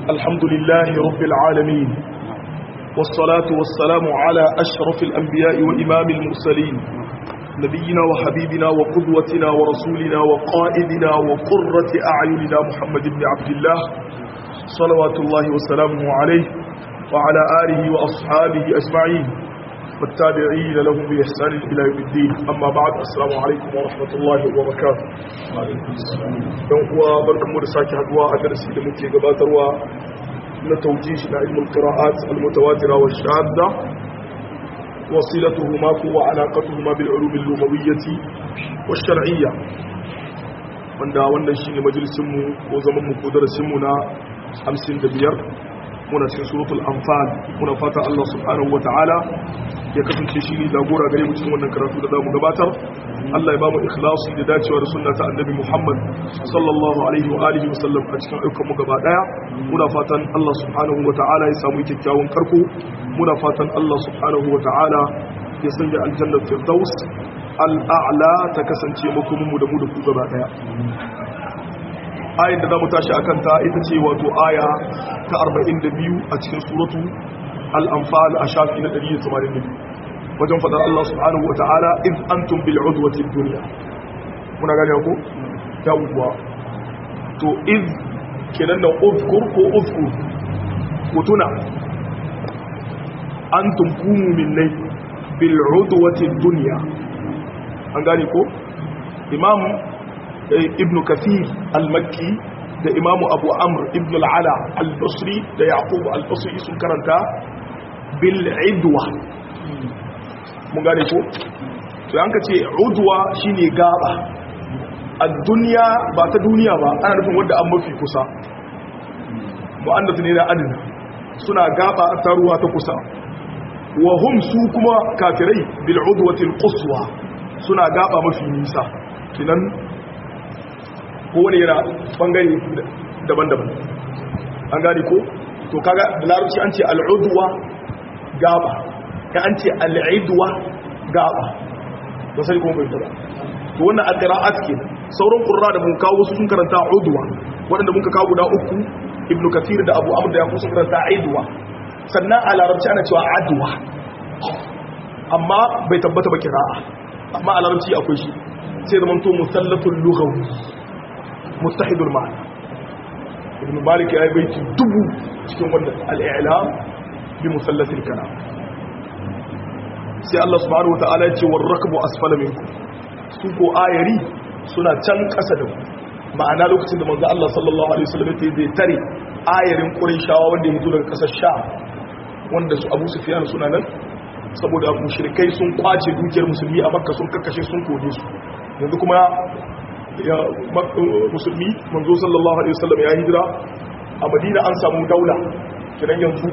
الحمد لله رب العالمين والصلاة والسلام على أشرف الأنبياء وإمام المرسلين نبينا وحبيبنا وقدوتنا ورسولنا وقائدنا وقرة أعيننا محمد بن عبد الله صلوات الله وسلامه عليه وعلى آله وأصحابه أجمعين والتابعين لهم بإحسان إلى يوم الدين أما بعد السلام عليكم ورحمة الله وبركاته don kuwa barkanmu da sake haduwa a darasi da muke gabatarwa na taujihi na ilmul qira'at al-mutawatira wa shadda wasilatuhuma wa alaqatuhuma bil ulum al-lughawiyyah wa shar'iyyah wanda wannan shine majalisin mu ko zaman mu ko darasin mu na 55 muna cikin suratul anfal muna fata Allah subhanahu wataala ya kasance shi ne jagora gare mu cikin wannan karatu da zamu gabatar Allah ya ba mu ikhlasi da dacewa da sunna ta annabi Muhammad sallallahu alaihi wa alihi wa sallam a cikin ayyukan mu gaba daya muna fatan Allah subhanahu wataala ya samu kyakkyawan karko muna fatan Allah subhanahu wataala ya sanya aljannatul firdaus al'a'la ta kasance makomin mu da mu da ku gaba daya ayin da za mu tashi a kanta ita ce wato aya ta 42 a cikin suratu al'amfal a shafi na 182 wajen faɗar Allah subhanahu wa ta'ala in an tumbil udwatin duniya muna gani ko? yawuwa to iz kenan da uzkur ko uzkur ku tuna an tumkumu minnai bil udwatin duniya an gani ko? imam ibn kathir al-makki da imamu abu amr ibn al-ala al-basri da yaqub al-basri sun karanta bil idwa mun gane ko to an ka ce udwa shine gaba ad-dunya ba ta duniya ba ana nufin wanda an mafi kusa mu'annath ne da adna suna gaba ta ruwa ta kusa wa hum su kuma kafirai bil udwati al-quswa suna gaba mafi nisa kinan kowane yana bangare daban-daban an gani ko to kaga da larabci an ce al'uduwa gaba ya an ce al'iduwa gaba ba sai kuma bai taba to wannan al-qira'at ke sauran qurra da mun kawo su sun karanta uduwa waɗanda muka kawo guda uku ibn kathir da abu amr da yaqub sun karanta aiduwa sannan a larabci ana cewa adwa amma bai tabbata ba qira'a amma a larabci akwai shi sai zaman to musallatul lughawi mustahidul ma'ana ibn malik ya yi baiti dubu cikin wannan al'ilam bi musallatil kalam sai Allah subhanahu wata'ala ya ce war rakbu asfala minkum su ko ayari suna can kasa da ma'ana lokacin da manzo Allah sallallahu alaihi wasallam ya zai tare ayarin qurayshawa wanda ya fito daga kasar sha wanda su Abu Sufyan suna nan saboda mushrikai sun kwace dukiyar musulmi a makka sun kakkashe sun kode su yanzu kuma ya musulmi manzo sallallahu alaihi wasallam ya hijira a madina an samu daula kiran yanzu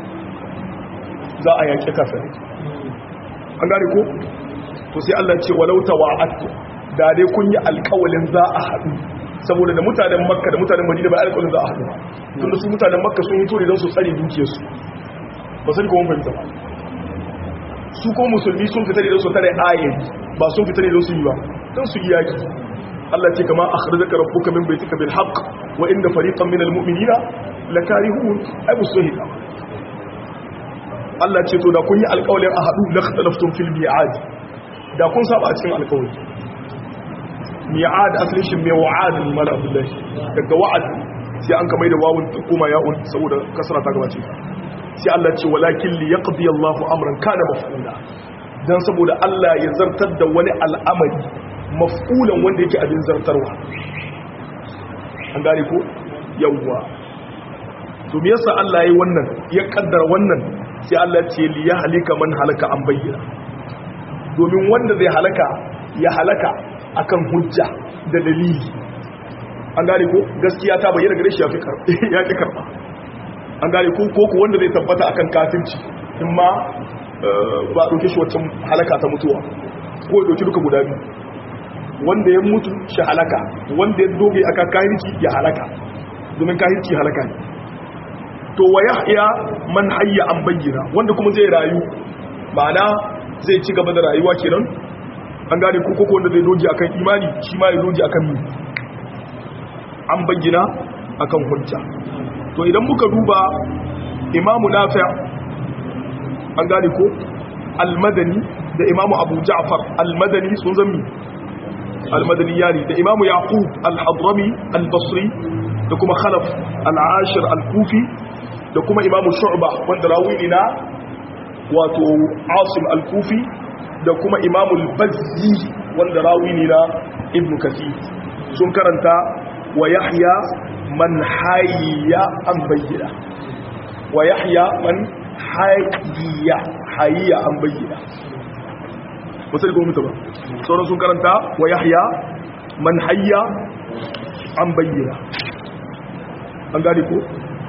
za a yake kafirai an gane ko to sai Allah ce walau tawa'at da dai kun yi alƙawalin za a haɗu saboda da mutanen makka da mutanen madina ba alƙawalin za a haɗu ba tunda su mutanen makka sun hito ne don su tsare dukiyarsu ba sai kuma fahimta ba su ko musulmi sun fita ne don su tare ayyari ba sun fita ne don su yi ba don su yi yaki Allah ce kama akhrajaka rabbuka min baytika bil haqq wa inna fariqan minal mu'minina lakarihun ai musuhida Allah ce to da kun yi alƙawarin a hadu la khalaftum fil mi'ad da kun saba a cikin alƙawari mi'ad asalin shi mai wa'ad mal abdullahi daga wa'ad sai an kamar da wawun kuma ya'un saboda kasara ta gabace sai Allah ce walakin li yaqdi Allahu amran kana maf'ula dan saboda Allah ya zartar da wani al'amari maf'ulan wanda yake abin zartarwa an gane ko yawwa to me yasa Allah yayi wannan ya kaddara wannan sai Allah ce li ya halika man halaka an bayyana domin wanda zai halaka ya halaka akan hujja da dalili an gane ko gaskiya ta bayyana gare shi ya fi karba ya fi karba an gane ko ko wanda zai tabbata akan kafirci in ma ba dauke shi wacce halaka ta mutuwa ko ya dauki duka guda biyu wanda ya mutu shi halaka wanda ya doge aka kahirci ya halaka domin kahirci halaka ne to wa yahya man hayya an bayyana wanda kuma zai rayu ma'ana zai ci gaba da rayuwa kenan an gane ko koko wanda zai doge akan imani shi ma ya doge akan mi an bayyana akan hujja to idan muka duba imamu nafi' an gane ko al-madani da imamu abu ja'far al-madani sun zami al-madani yani da imamu yaqub al-hadrami al-basri da kuma khalaf al-ashir al-kufi da kuma imamu shu'ba wanda rawi ne na wato asim al-kufi da kuma imamu al-bazzi wanda rawi ne na ibn kathir sun karanta wa yahya man hayya an bayyana wa yahya man hayya hayya an bayyana wasu da mutu ba sauran sun karanta wa yahya man hayya an bayyana an gane ko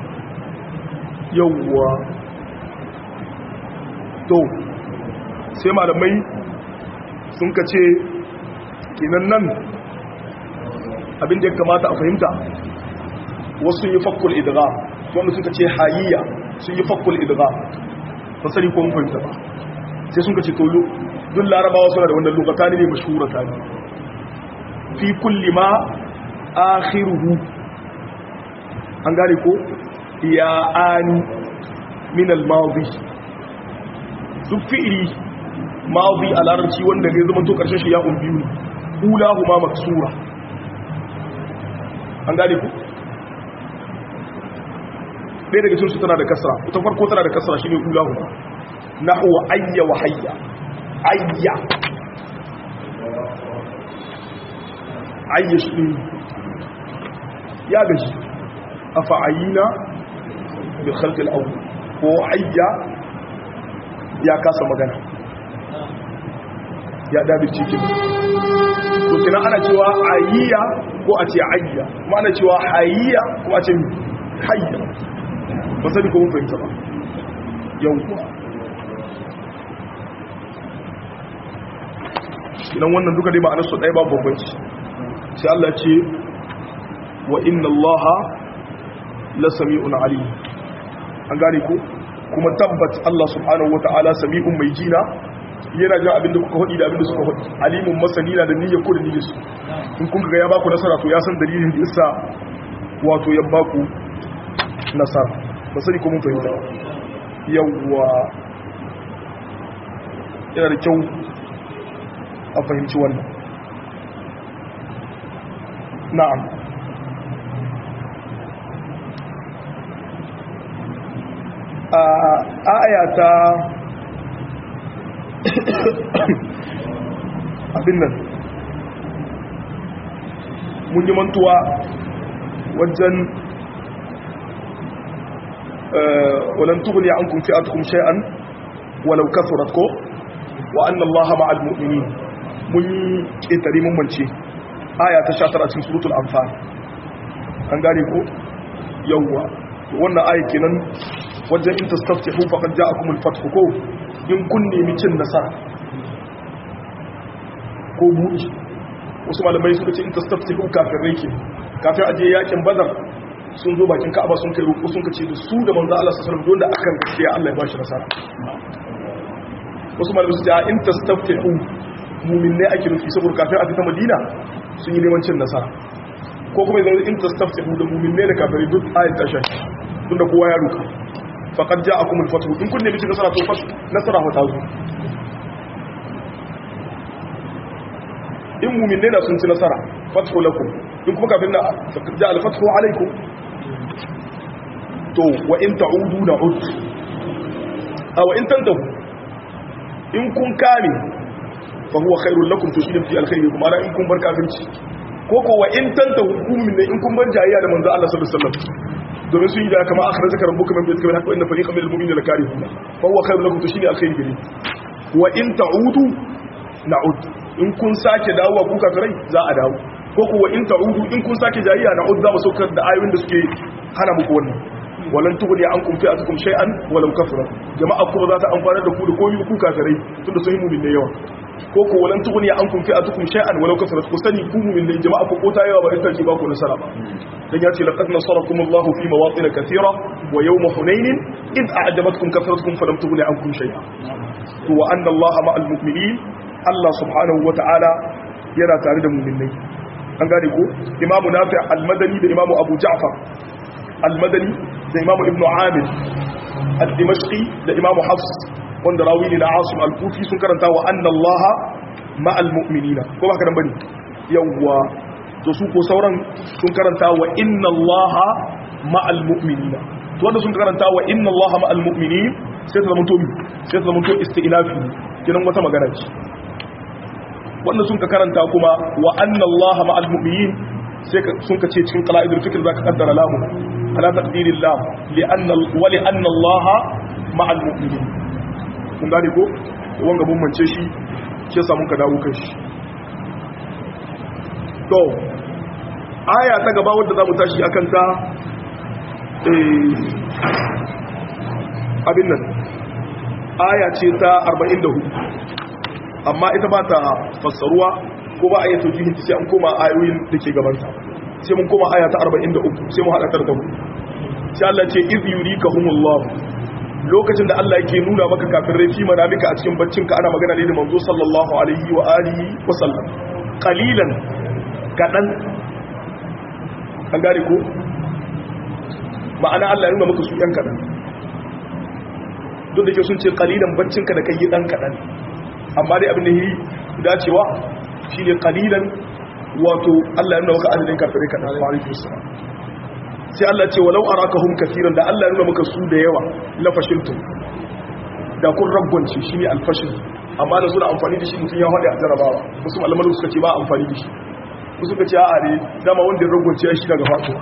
yawwa to sai malamai sun ka ce kinan nan abinda ya kamata a fahimta wasu yi fakkul idra wanda suka ce hayiyya sun yi fakkul idra ba sani ko mun fahimta ba sai sun ka ce tolo duk larabawa suna da wannan lokata ne mashhura ta ne fi kulli ma akhiruhu an gane ko ya ani min al-madi duk fi'ili madi a larabci wanda zai zama to karshen shi ya umbiyu ne ulahu ma maksura an gane ku ɗaya daga cinsu tana da kasra ita farko tana da kasra shine ulahu ma nahwa ayya wa hayya ayya ayya shi ya gaji afa'ayina bil khalq al-awwal ko ayya ya kasa magana ya dabi cikin to kina ana cewa ayya ko a ce ayya kuma ana cewa hayya ko a ce hayya ba sani ko mun fahimta ba yawwa idan wannan duka dai ma'anar su ɗaya ba bambanci sai Allah ce wa inna Allah la sami'un alim an gane ko kuma tabbat Allah subhanahu wata'ala sami'un mai jina yana jin abinda kuka hudi da abinda suka hudi alimun masani na da niyyar ku da niyyar su in kun ga ya baku nasara to ya san dalilin da yasa wato ya baku nasara ba sani ko mun fahimta yawwa yana da kyau a fahimci wannan na'am a ayata abin nan mun yi mantuwa wajen walan tughni ankum fi'atukum shay'an walau kathurat ko wa anna allaha ma'al mu'minin mun ketare mun mance aya ta 19 cikin suratul anfal an gane ko yawwa wannan aya kenan wajen in tastaftihu faqad ja'akum al-fath ko in kun nemi cin nasara ko buɗi wasu malamai suka ce in tastaftihu kafirai ke kafin aje yakin badar sun zo bakin ka'aba sun kai roƙo sun kace da su da manzo Allah sallallahu alaihi wasallam da akan gaskiya Allah ya bashi nasara wasu malamai su ce in tastaftihu mu'minai ake nufi saboda kafin a fita Madina sun yi neman cin nasara ko kuma idan in tastaftihu da mu'minai da kafirai duk ayat ta shafi tunda kowa ya ruka faqad ja'akum al-fath in kun nemi cin nasara to fa nasara fa ta zo in mu'minai da sun ci nasara fathu lakum in kuma kafin na ja al-fathu alaikum to wa in ta'udu na'ud aw in tantahu in kun kame fa huwa khairul lakum to shi ne fi alkhairi kuma ana in kun bar kafirci ko ko wa in tantahu hukumin ne in kun bar jayya da manzo Allah sallallahu alaihi wasallam domin sun yi da kama akhrajaka rabbuka min baytika bil haqqi wa inna fariqan minal mu'minina lakarihun fa huwa khairul lakum to shi ne alkhairi gare wa in ta'udu na'ud in kun sake dawowa ku kafirai za a dawo ko kuwa in ta'udu in kun sake jayayya na udza masaukar da ayoyin da suke hana muku wannan walan tughni ankum fi'atukum shay'an walau kafara jama'a kuma za ta amfana da ku da komai ku kafirai tunda sun yi mu'min yawa ko ko walan tughni ankum fi'atukum shay'an walau kafara ku sani ku mu'min ne jama'a ku kota yawa ba ita ce ba ku nasara ba dan ya ce laqad nasarakum Allahu fi mawatin kathira wa yawm hunain id a'jabatkum kathratukum falam tughni ankum shay'an to wa anna Allaha ma'al mu'minin Allah subhanahu wa ta'ala yana tare da mu'minai an gane ko imamu nafi al-madani da imamu abu ja'far al-madani da imamu ibnu amir al-dimashqi da imamu hafs wanda rawi ne na asim al-kufi sun karanta wa anna allaha ma'al mu'minina ko ba karan bane yawwa to su ko sauran sun karanta wa inna allaha ma'al mu'minina to wanda sun karanta wa inna allaha ma'al mu'minin sai ta zama to sai ta zama to isti'lafi kinan wata magana ce wanda sun ka karanta kuma wa anna allaha ma'al mu'minin sai sun ka ce cikin qala'idul fikr zaka kaddara lamu ala taqdirillah li anna wa li anna allaha ma'al mu'minin kun gane ko wanga mun mance shi ke samun ka dawo kan shi to aya ta gaba wadda za mu tashi a kanta abin nan aya ce ta 44 amma ita ba ta fassaruwa ko ba a yi taujihin sai an koma ayoyin da ke gabanta sai mun koma aya ta 43 sai mu haɗa tarda mu sai Allah ce iz yurikahumullahu lokacin da Allah yake nuna maka kafin rafi manamika a cikin baccinka ana magana ne da manzo sallallahu alaihi wa alihi wa sallam qalilan kadan an gane ko ma'ana Allah ya nuna maka su yan kadan duk da ke sun ce qalilan baccinka da kai dan kadan amma dai abin da yi dacewa shine qalilan wato Allah ya nuna maka adadin kafirai kadan wa alaihi wasallam sai Allah ce walau arakahum kaseeran da Allah ya nuna maka su da yawa la fashiltum da kun ragwance shine alfashil amma da suna amfani da shi mutum ya hade a jarabawa wasu malaman suka ce ba amfani da shi wasu suka ce a'a ne dama wanda ya ragwance ya shi daga fatuwa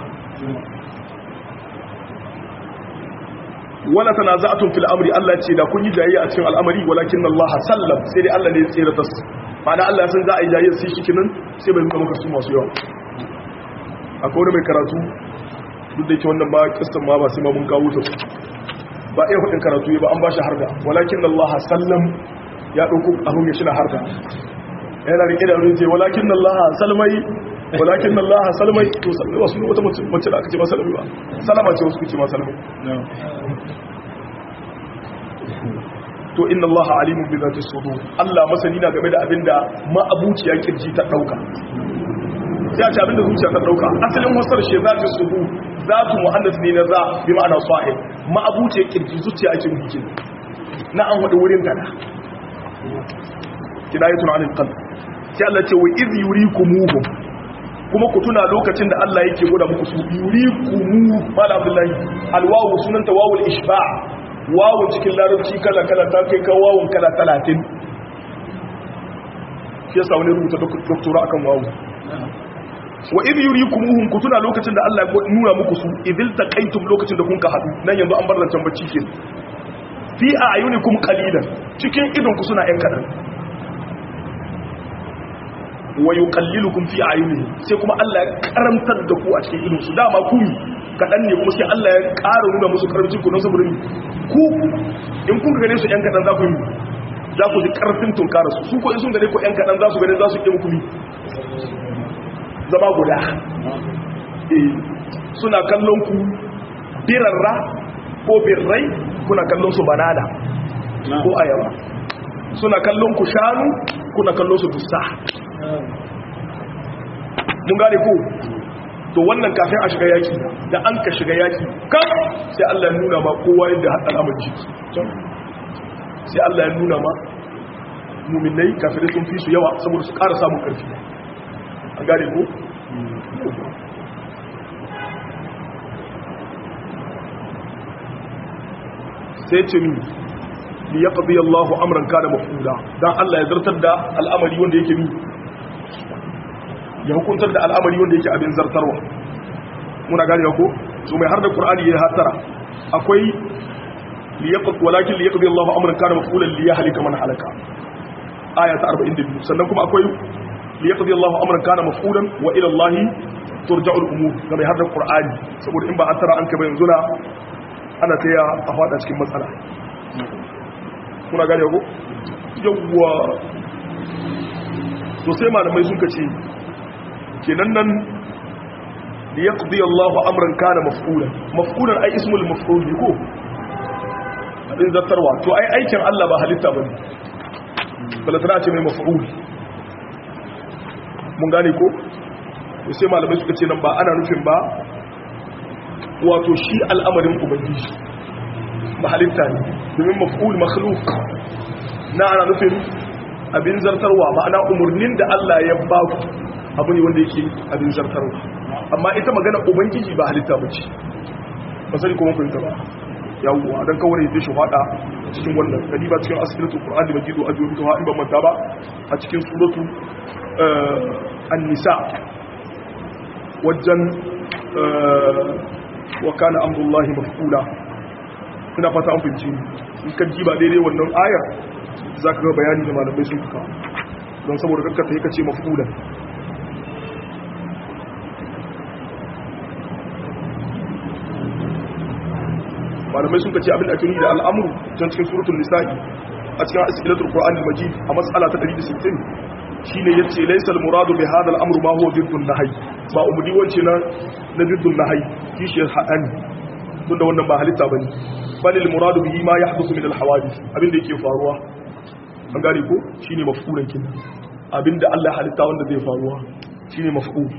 wala tanaza'tum fil amri Allah ce da kun yi jayayya a cikin al'amari walakin Allah sallam sai dai Allah ne ya tsira tas ma'ana Allah ya san za a yi jayayya sai shi kinan sai bai nuna maka su masu yawa akwai wani mai karatu duk da yake wannan ba kistan ma ba sai ma mun kawo ta ba iya hudin karatu ba an ba shi harda walakin Allah sallam ya dauko abun ya shina harda yana rike da ruwa ce walakin Allah salmai walakin Allah salmai to salmai wasu wata mace da aka ce ma salmai ba salama ce wasu kuce ma salmai to inna Allah alimun bi zati sudur Allah masani na game da abinda ma'abuciya kirji ta dauka sai a ce abinda zuciya ta dauka asalin wasar shi zati sudur zatu muhannas ne na za bi ma'ana sahib ma'abuciya kirji zuciya ake nufi na an wada wurin kada kidayatun anil qalb sai Allah ce wa iz yurikumuhum kuma ku tuna lokacin da Allah yake gwada muku su yurikumu mala abdullahi alwawu sunanta wawul ishba' wawun cikin larabci kala-kala ta kai kan wawun kala talatin shi yasa wani rubuta doktora akan wawu wa idh yurikumuhum kutuna lokacin da Allah ya nuna muku su idil taqaytum lokacin da kun ka hadu nan yanzu an bar zancan bacci ke fi ayunikum qalilan cikin idon ku suna yan kadan wa yuqallilukum fi ayunihi sai kuma Allah ya karamtar da ku a cikin idon su dama ku kaɗan ne kuma sai Allah ya ƙara nuna musu ƙarfin ku don saboda ku in kun gane su ‘yan kaɗan za ku yi za ku ji ƙarfin tunkara su su ko in sun gane ku ‘yan kaɗan za su gane za su ƙi muku zama guda suna kallon ku birarra ko birrai kuna kallon su banana ko ayaba suna kallon ku shanu kuna kallon su dusa mun gane ko to wannan kafin a shiga yaki da an ka shiga yaki kan sai Allah ya nuna ma kowa yadda haɗa al'amari shi sai Allah ya nuna ma muminai kafirai sun fi su yawa saboda su ƙara samun ƙarfi an gane ko? sai ce mi li ya ƙabi Allahu amuran kada mafuda don Allah ya zartar da al'amari wanda yake mi ya hukuntar da al'amari wanda yake abin zartarwa muna gane ko so mai har da qur'ani ya hatara akwai liyaqut walakin liyaqdi Allahu amran kana mafulan liyahlika man halaka aya ta 42 sannan kuma akwai liyaqdi Allahu amran kana mafulan wa ila Allah turja'ul umur ga mai har da qur'ani saboda in ba hatara an kai ba yanzu na ana taya a fada cikin matsala muna gane ko yawwa to sai malamai sun kace kenan nan da ya ƙudi Allah amuran kana maf'ulan maf'ulan ai ismul maf'ul ne ko abin zartarwa to ai aikin Allah ba halitta ba ne balatana ce mai maf'ul mun gane ko to sai malamai suka ce nan ba ana nufin ba wato shi al'amarin ubangiji mahalitta ne domin maf'ul makhluk na ana nufin abin zartarwa ma'ana umarnin da Allah ya ba ku abu ne wanda yake abin zartarwa amma ita magana ubangiji ba halitta ba ce ba sani kuma kun ta ba yawwa dan kawai da shi fada cikin wannan kadiba cikin asibitul qur'an da majidu ajubi to in ban manta ba a cikin suratu an-nisa wajen wa kana amrullahi maf'ula ina fata an fahimci in ka ji ba daidai wannan ayar za ka ga bayani da malamai sun fuka don saboda kakkata ya kace maf'ula malamai sun kace abin da ake nuni da al'amru can cikin suratul nisa'i a cikin asilatul qur'an al-majid a mas'ala ta 160 shine yace laysa al-muradu bi hadha al-amru ma huwa diddun nahy ba umudi wance na na diddun nahy kishi hadan tunda wannan ba halitta bane bal al-muradu bihi ma yahduthu min al-hawadith abin da yake faruwa an gane ko shine maf'ulan kin abinda Allah halitta wanda zai faruwa shine maf'ul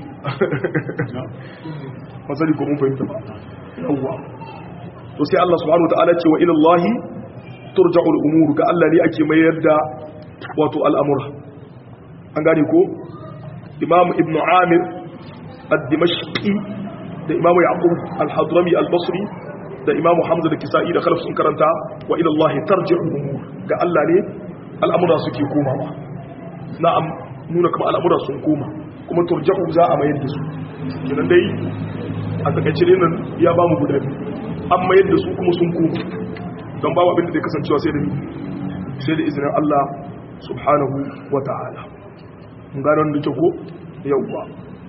masali ko mun fahimta ba yawwa to sai Allah subhanahu wataala ce wa ila Allah turja'ul umur ga Allah ne ake mayar da wato al'amura an gane ko Imam Ibn Amir ad-Dimashqi da Imam Yaqub al-Hadrami al-Basri da Imam Hamza da Kisa'i da Khalaf sun karanta wa ila Allah tarji'ul umur ga Allah ne al'amura suke komawa na'am nuna kuma al'amura sun koma kuma turja'u za a mayar da su kenan dai a takaice ne nan ya ba mu guda biyu an mayar da su kuma sun koma don babu abin da zai kasancewa sai da ni sai da izinin Allah subhanahu wa ta'ala mun gano wanda ke ko yawwa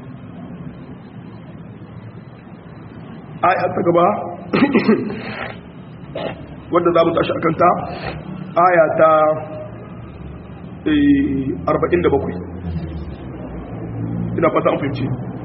aya ta gaba wanda za mu tashi akanta aya ta 47 ina fata an fahimci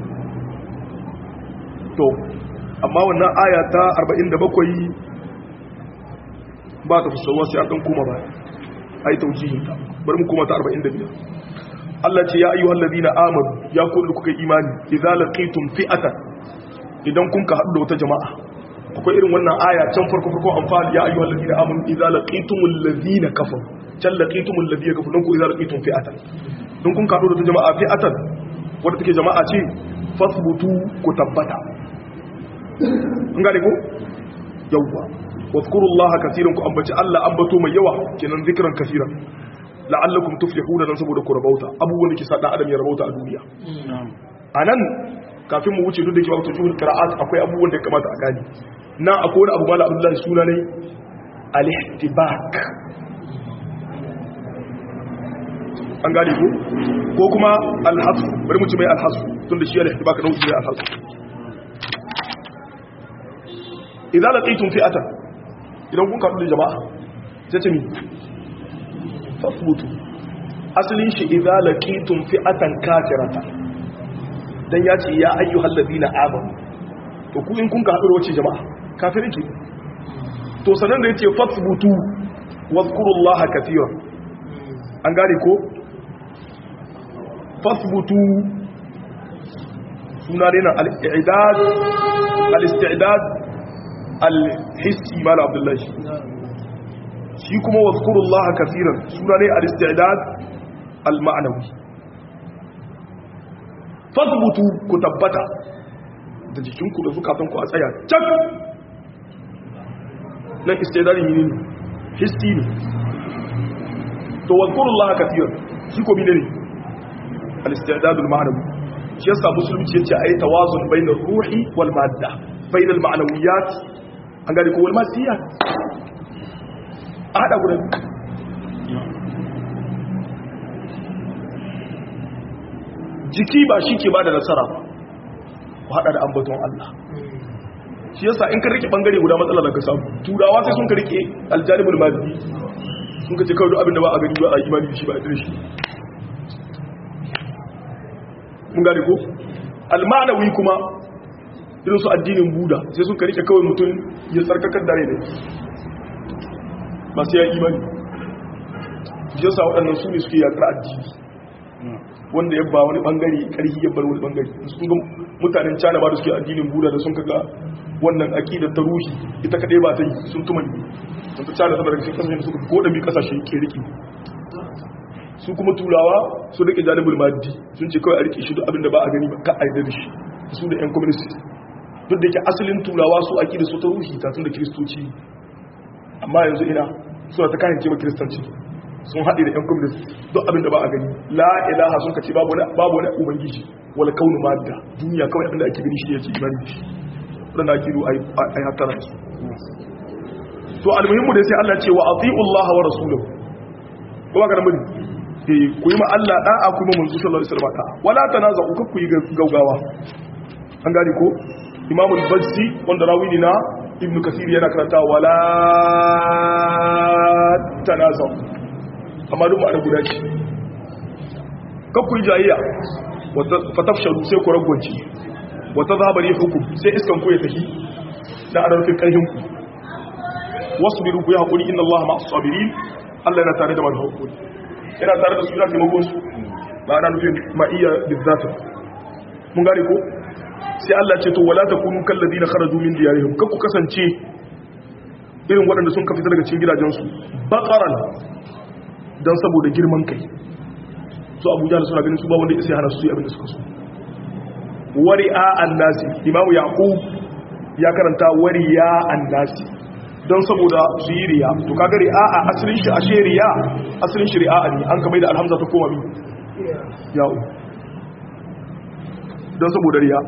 to amma wannan aya ta 47 ba ta fusawa sai an dan koma ba ai taujihin ta bari mu koma ta 45 Allah ce ya ayyuhal ladina amanu ya kullu kuka imani idza laqitum fi'atan idan kun ka haɗu da wata jama'a akwai irin wannan aya can farko farko amfani ya ayyuhal ladina amanu idza laqitumul ladina kafaru can laqitumul ladina kafaru dan ku idza laqitum fi'atan dan kun ka haɗu da wata jama'a fi'atan wadda take jama'a ce fasbutu ku tabbata an gane ko yawwa wadhkurullaha katiran ku ambaci Allah ambato mai yawa kenan zikran kaseeran la'allakum tuflihuna dan saboda ku rabauta abubuwan da ke sa dan adam ya rabauta a duniya anan kafin mu wuce duk da ke ba tujuhul qira'at akwai abubuwan da ya kamata a gani na akwai wani abu mala abdullahi suna ne al-ihtibak an gane ko ko kuma al-hasf bari mu ci mai al-hasf tun da shi al-ihtibak nau'i ne al-hasf idan laqitum fi'atan idan kun kaɗu da jama'a sai ce mi fasbutu asalin shi idan laqitum fi'atan kafirata dan ya ce ya ayyuhal ladina amanu to ku in kun kaɗu da wace jama'a kafirin ki to sanan da yace fasbutu wazkurullaha katiran an gane ko fasbutu suna ne na al-i'dad al-isti'dad al-hissi mala abdullahi shi kuma wazkurullaha kaseeran suna ne al-isti'dad al-ma'nawi fasbutu ku tabbata da jikinku da zukatanku a tsaya cak nan istidadi ne hissi ne to wazkurullaha kaseeran shi ko bine ne al-isti'dad al-ma'nawi shi yasa musulunci yace ayi tawazun bainar ruhi wal madda bainal ma'nawiyat an gari ko wal madiyat a hada gudan jiki ba shi ke bada nasara ba ku hada da ambaton Allah shi yasa in ka rike bangare guda matsala da ka samu turawa sai sun ka rike aljanibul maddi sun ka ce kawai duk abin da ba a gani ba a imani da shi ba a dire shi mun gane ko almanawi kuma irin su addinin buda sai sun rike kawai mutum ya tsarkakar dare ne ba sai ya imani jinsa waɗannan su ne suke yakar addini wanda ya ba wani ɓangare ƙarfi ya bar wani ɓangare sun ga mutanen cana ba da suke addinin buda da sun kaga wannan aqidar ta ruhi ita kadai ba ta yi sun tumani sun ta tsara sama daga cikin kasashen da suka goda bi kasashe ke riki su kuma turawa su rike janibul maddi sun ce kawai a rike shi duk abin da ba a gani ba ka aida da shi su da yan communist duk da yake asalin turawa su aqida su ta ruhi ta tun da kristoci amma yanzu ina suna ta kayan cewa kiristanci sun haɗe da 'yan communist duk abin da ba a gani la ilaha sun kace babu wani ubangiji wala kaunu madda duniya kawai abin da ake gani shi ya ce imani da shi wadanda ake ru a yi hattara da su to almuhimmu da sai Allah ce wa ati'u Allah wa rasulahu ko ba ka da muni eh ku yi ma Allah da'a kuma manzo sallallahu alaihi wasallam da'a wala tanaza'u ku ku yi gaugawa an gane ko Imam al-Bazzi wanda rawi ne na Ibn Kathir yana karanta wala tanaza'u amma duk ma'ana guda ce kakku yi jayayya fatafsharu sai ku ragwanci wata zabari hukum sai iskan ku ya tafi da adarfin ƙarfinku wasu biru ku yi haƙuri inna Allah masu sabiri Allah yana tare da masu haƙuri yana tare da su yana taimakon su ba ana nufin ma'iyya bizzata mun gane ko sai Allah ce to wala takunu kallazi na kharaju min diyarihim kakku kasance irin waɗanda sun ka fita daga cikin gidajensu baqaran don saboda girman kai su abuja da suna ganin su ba wanda isa hana su yi abinda suka so wari'a annasi imamu yaqub ya karanta wari'a annasi don saboda su yi riya to kaga ri'a a asalin shi ashe riya asalin shi ri'a ne an kamar da alhamza ta koma mi ya'u don saboda riya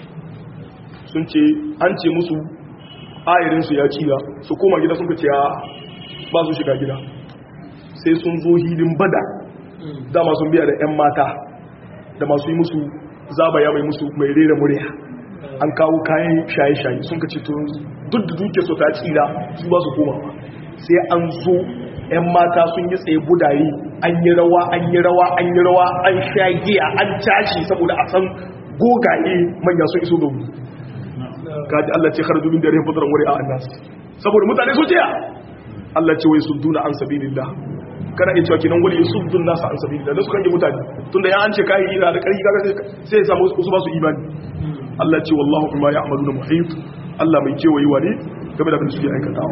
sun ce an ce musu ayarinsu ya ciya su koma gida sun ka ce ba su shiga gida sai sun zo hilin bada dama sun biya da 'yan mata da masu yi musu zabaya mai musu mai rera murya an kawo kayan shaye-shaye sun kace to duk da duke so ta tsira su ba su koma sai an zo 'yan mata sun yi tsaye budaye an yi rawa an yi rawa an yi rawa an sha giya an tashi saboda a san gogaye manya sun iso da wuri kaji Allah ce kharaju min darihim fadran wari'a annas saboda mutane su jiya Allah ce wai sudduna an sabilillah kana iya cewa kenan wali yusuddun nasa an sabilillah da su kan yi mutane tunda ya an ce kai ina da karfi kaga sai ya samu su ba su imani Allah ce wallahu bima ya'maluna muhit Allah mai kewaye wa ne game da abin da suke aikatawa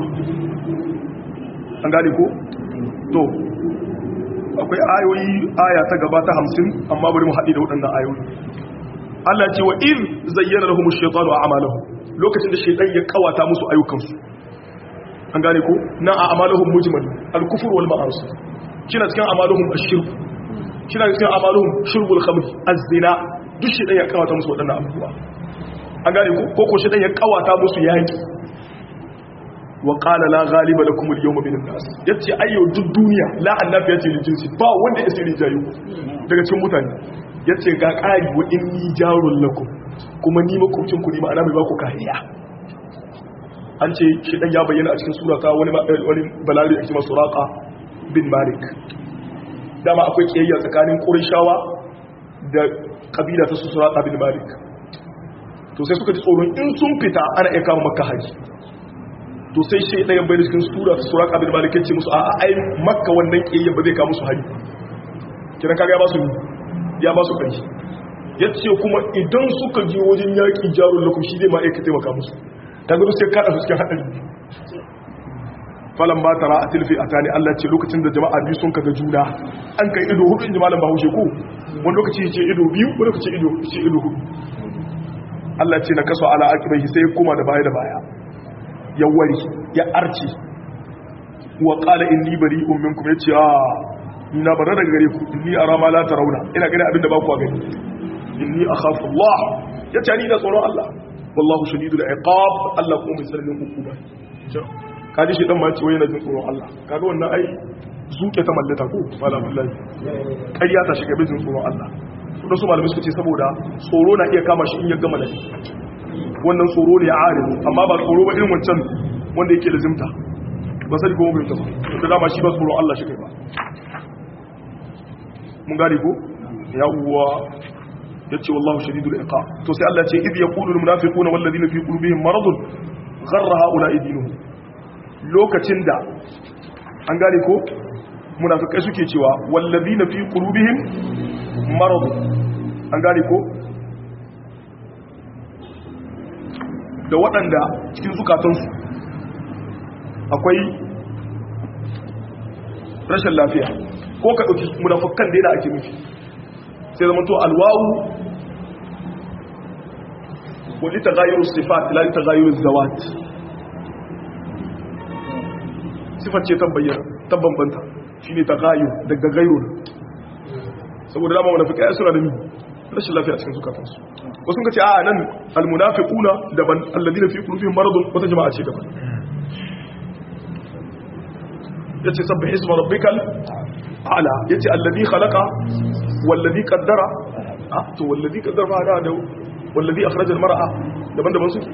an gane ko to akwai ayoyi aya ta gaba ta 50 amma bari mu haɗe da waɗannan ayoyi Allah ce wa in zayyana lahum ash-shaytanu a'malahum lokacin da shaytan ya kawata musu ayyukansu an gane ko na a amaluhum mujmal al-kufr wal ma'asi kina cikin amaluhum ash-shirk kina cikin amaluhum shurbul khamr az-zina duk shaytan ya kawata musu wadannan abubuwa an gane ko ko ko shaytan ya kawata musu yaki wa qala la ghaliba lakum al-yawma min an-nas yace ayyo duk duniya la annabi yace lil jinsi ba wanda ya sirri jayu daga cikin mutane yace ga qari wa inni jarul lakum kuma ni makwabcin ku ne ma'ana mai ba ku kariya an ce shi dan ya bayyana a cikin surata wani wani balari da ake masu suraka bin malik dama akwai kiyayya tsakanin qurayshawa da kabila ta su suraka bin malik to sai suka ji tsoron in sun fita ana iya kama makka haji to sai shi dan ya bayyana cikin sura ta suraka bin malik yace musu a'a ai makka wannan kiyayya ba zai kama musu haji kiran kaga ya ba su ya ba su kai yace kuma idan suka je wajen yaki jarul lakum shi zai ma aika taimaka musu ta gudu sai kada su cikin haɗari falon ba tara a tilfi a tani allah ce lokacin da jama'a biyu sun kaga juna an kai ido hudu inji malam bahaushe ko wani lokaci ce ido biyu wani lokaci ido ce ido hudu allah ce na kaso ala akibai sai ya koma da baya da baya ya wari ya arce wa qala inni bari'un minkum yace a ina bara daga gare ku inni ara ma la tarawna ina gani abin da ba ku gani inni akhafu allah yace ni da tsoron allah wallahu shadidul iqab Allah kuma mai sarrin hukuma kaji shi dan ma ce wai na jin tsoron Allah kaga wannan ai zuke ta mallata ko malam wallahi ƙarya ta shiga bin tsoron Allah su da su malamai suka ce saboda tsoro na iya kama shi in ya gama lafi wannan tsoro ne ya arifu amma ba tsoro ba irin wancan wanda yake lazimta ba sai kuma bai ta ba da dama shi ba tsoron Allah shi kai ba mun gane ko yawwa yace wallahu shadidul iqab to sai Allah ce idh yaqulu al munafiquna wal ladina fi qulubihim maradun gharra haula dinuhum lokacin da an gane ko munafikai suke cewa wal ladina fi qulubihim maradun an gane ko da waɗanda cikin zukatansu akwai rashin lafiya ko ka ɗauki munafukan da yana ake nufi sai zama to alwawu wani ta gayiru sifat lalai ta gayiru zawat sifat ce ta bambanta shi ne ta gayu daga gairu saboda dama munafukai suna da nuni rashin lafiya cikin zukatansu wasu ka ce a nan almunafiquna daban alladina fi qulubihim maradun wata jama'a ce daban yace sabbih isma rabbikal ala yace alladhi khalaqa walladhi qaddara ah to walladhi qaddara fa da walladhi akhraja almar'a daban daban su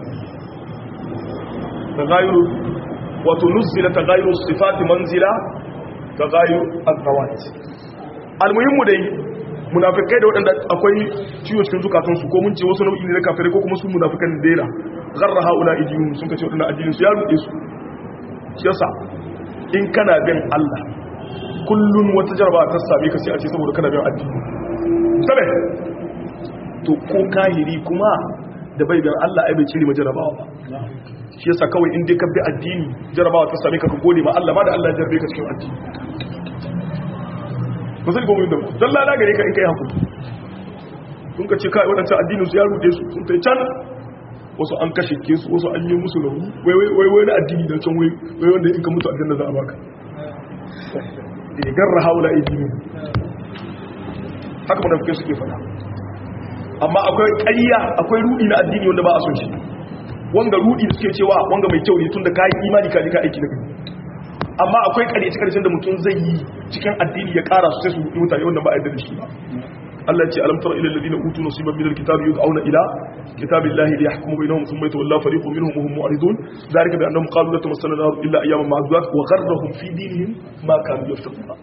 tagayuru wato nuzila tagayuru sifati manzila tagayuru azawat almuhimmu dai munafikai da waɗanda akwai ciwo cikin zukatansu ko mun ce wasu nau'i ne na kafirai ko kuma su munafikan daina garra haula idiyun sun kace waɗanda addinin su ya rude su shi yasa in kana bin Allah kullun wata jarba ta same ka sai a ce saboda kana bin addini sabe to ko kahiri kuma da bai bin Allah ai bai cire majarabawa ba shi yasa kawai in dai ka bi addini jarabawa ta same ka ka gode ma Allah ma da Allah ya jarbe ka cikin addini ba zai gomi da don lada gare ka in kai hakuri sun ka ce kai waɗancan addinin su ya rude su sun kai can wasu an kashe ke su wasu an yi musu rauni wai wai na addini da can wai wanda in ka mutu aljanna za a baka da garra haula addini haka mana fuke suke fada amma akwai ƙarya akwai rudi na addini wanda ba a son shi wanga rudi da suke cewa wanga mai kyau ne tun da ka yi imani ka ji ka aiki da kai amma akwai ƙaryace ƙarshen da mutum zai yi cikin addini ya ƙara su sai su yi mutane wanda ba a yarda da shi ba Allah ce alam tara ila alladhina utu nasiban min alkitabi yud'auna ila kitabillahi liyahkumu bainahum thumma yatawalla fariqun minhum wa hum mu'ridun dhalika bi annahum qalu la tamassana nar illa ayyaman ma'dudat wa gharrahum fi dinihim ma kanu yaftaruna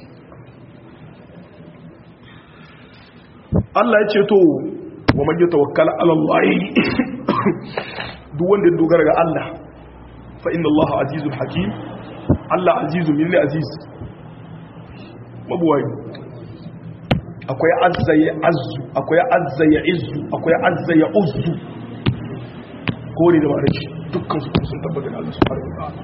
Allah ya ce to wa man yatawakkala ala Allah duk wanda ya dogara ga Allah fa inna Allah azizul hakim Allah azizu min aziz mabuwai akwai azza ya azzu akwai azza ya izzu akwai azza ya uzzu kore da ma'anar shi dukkan su sun tabbata da Allah subhanahu wa ta'ala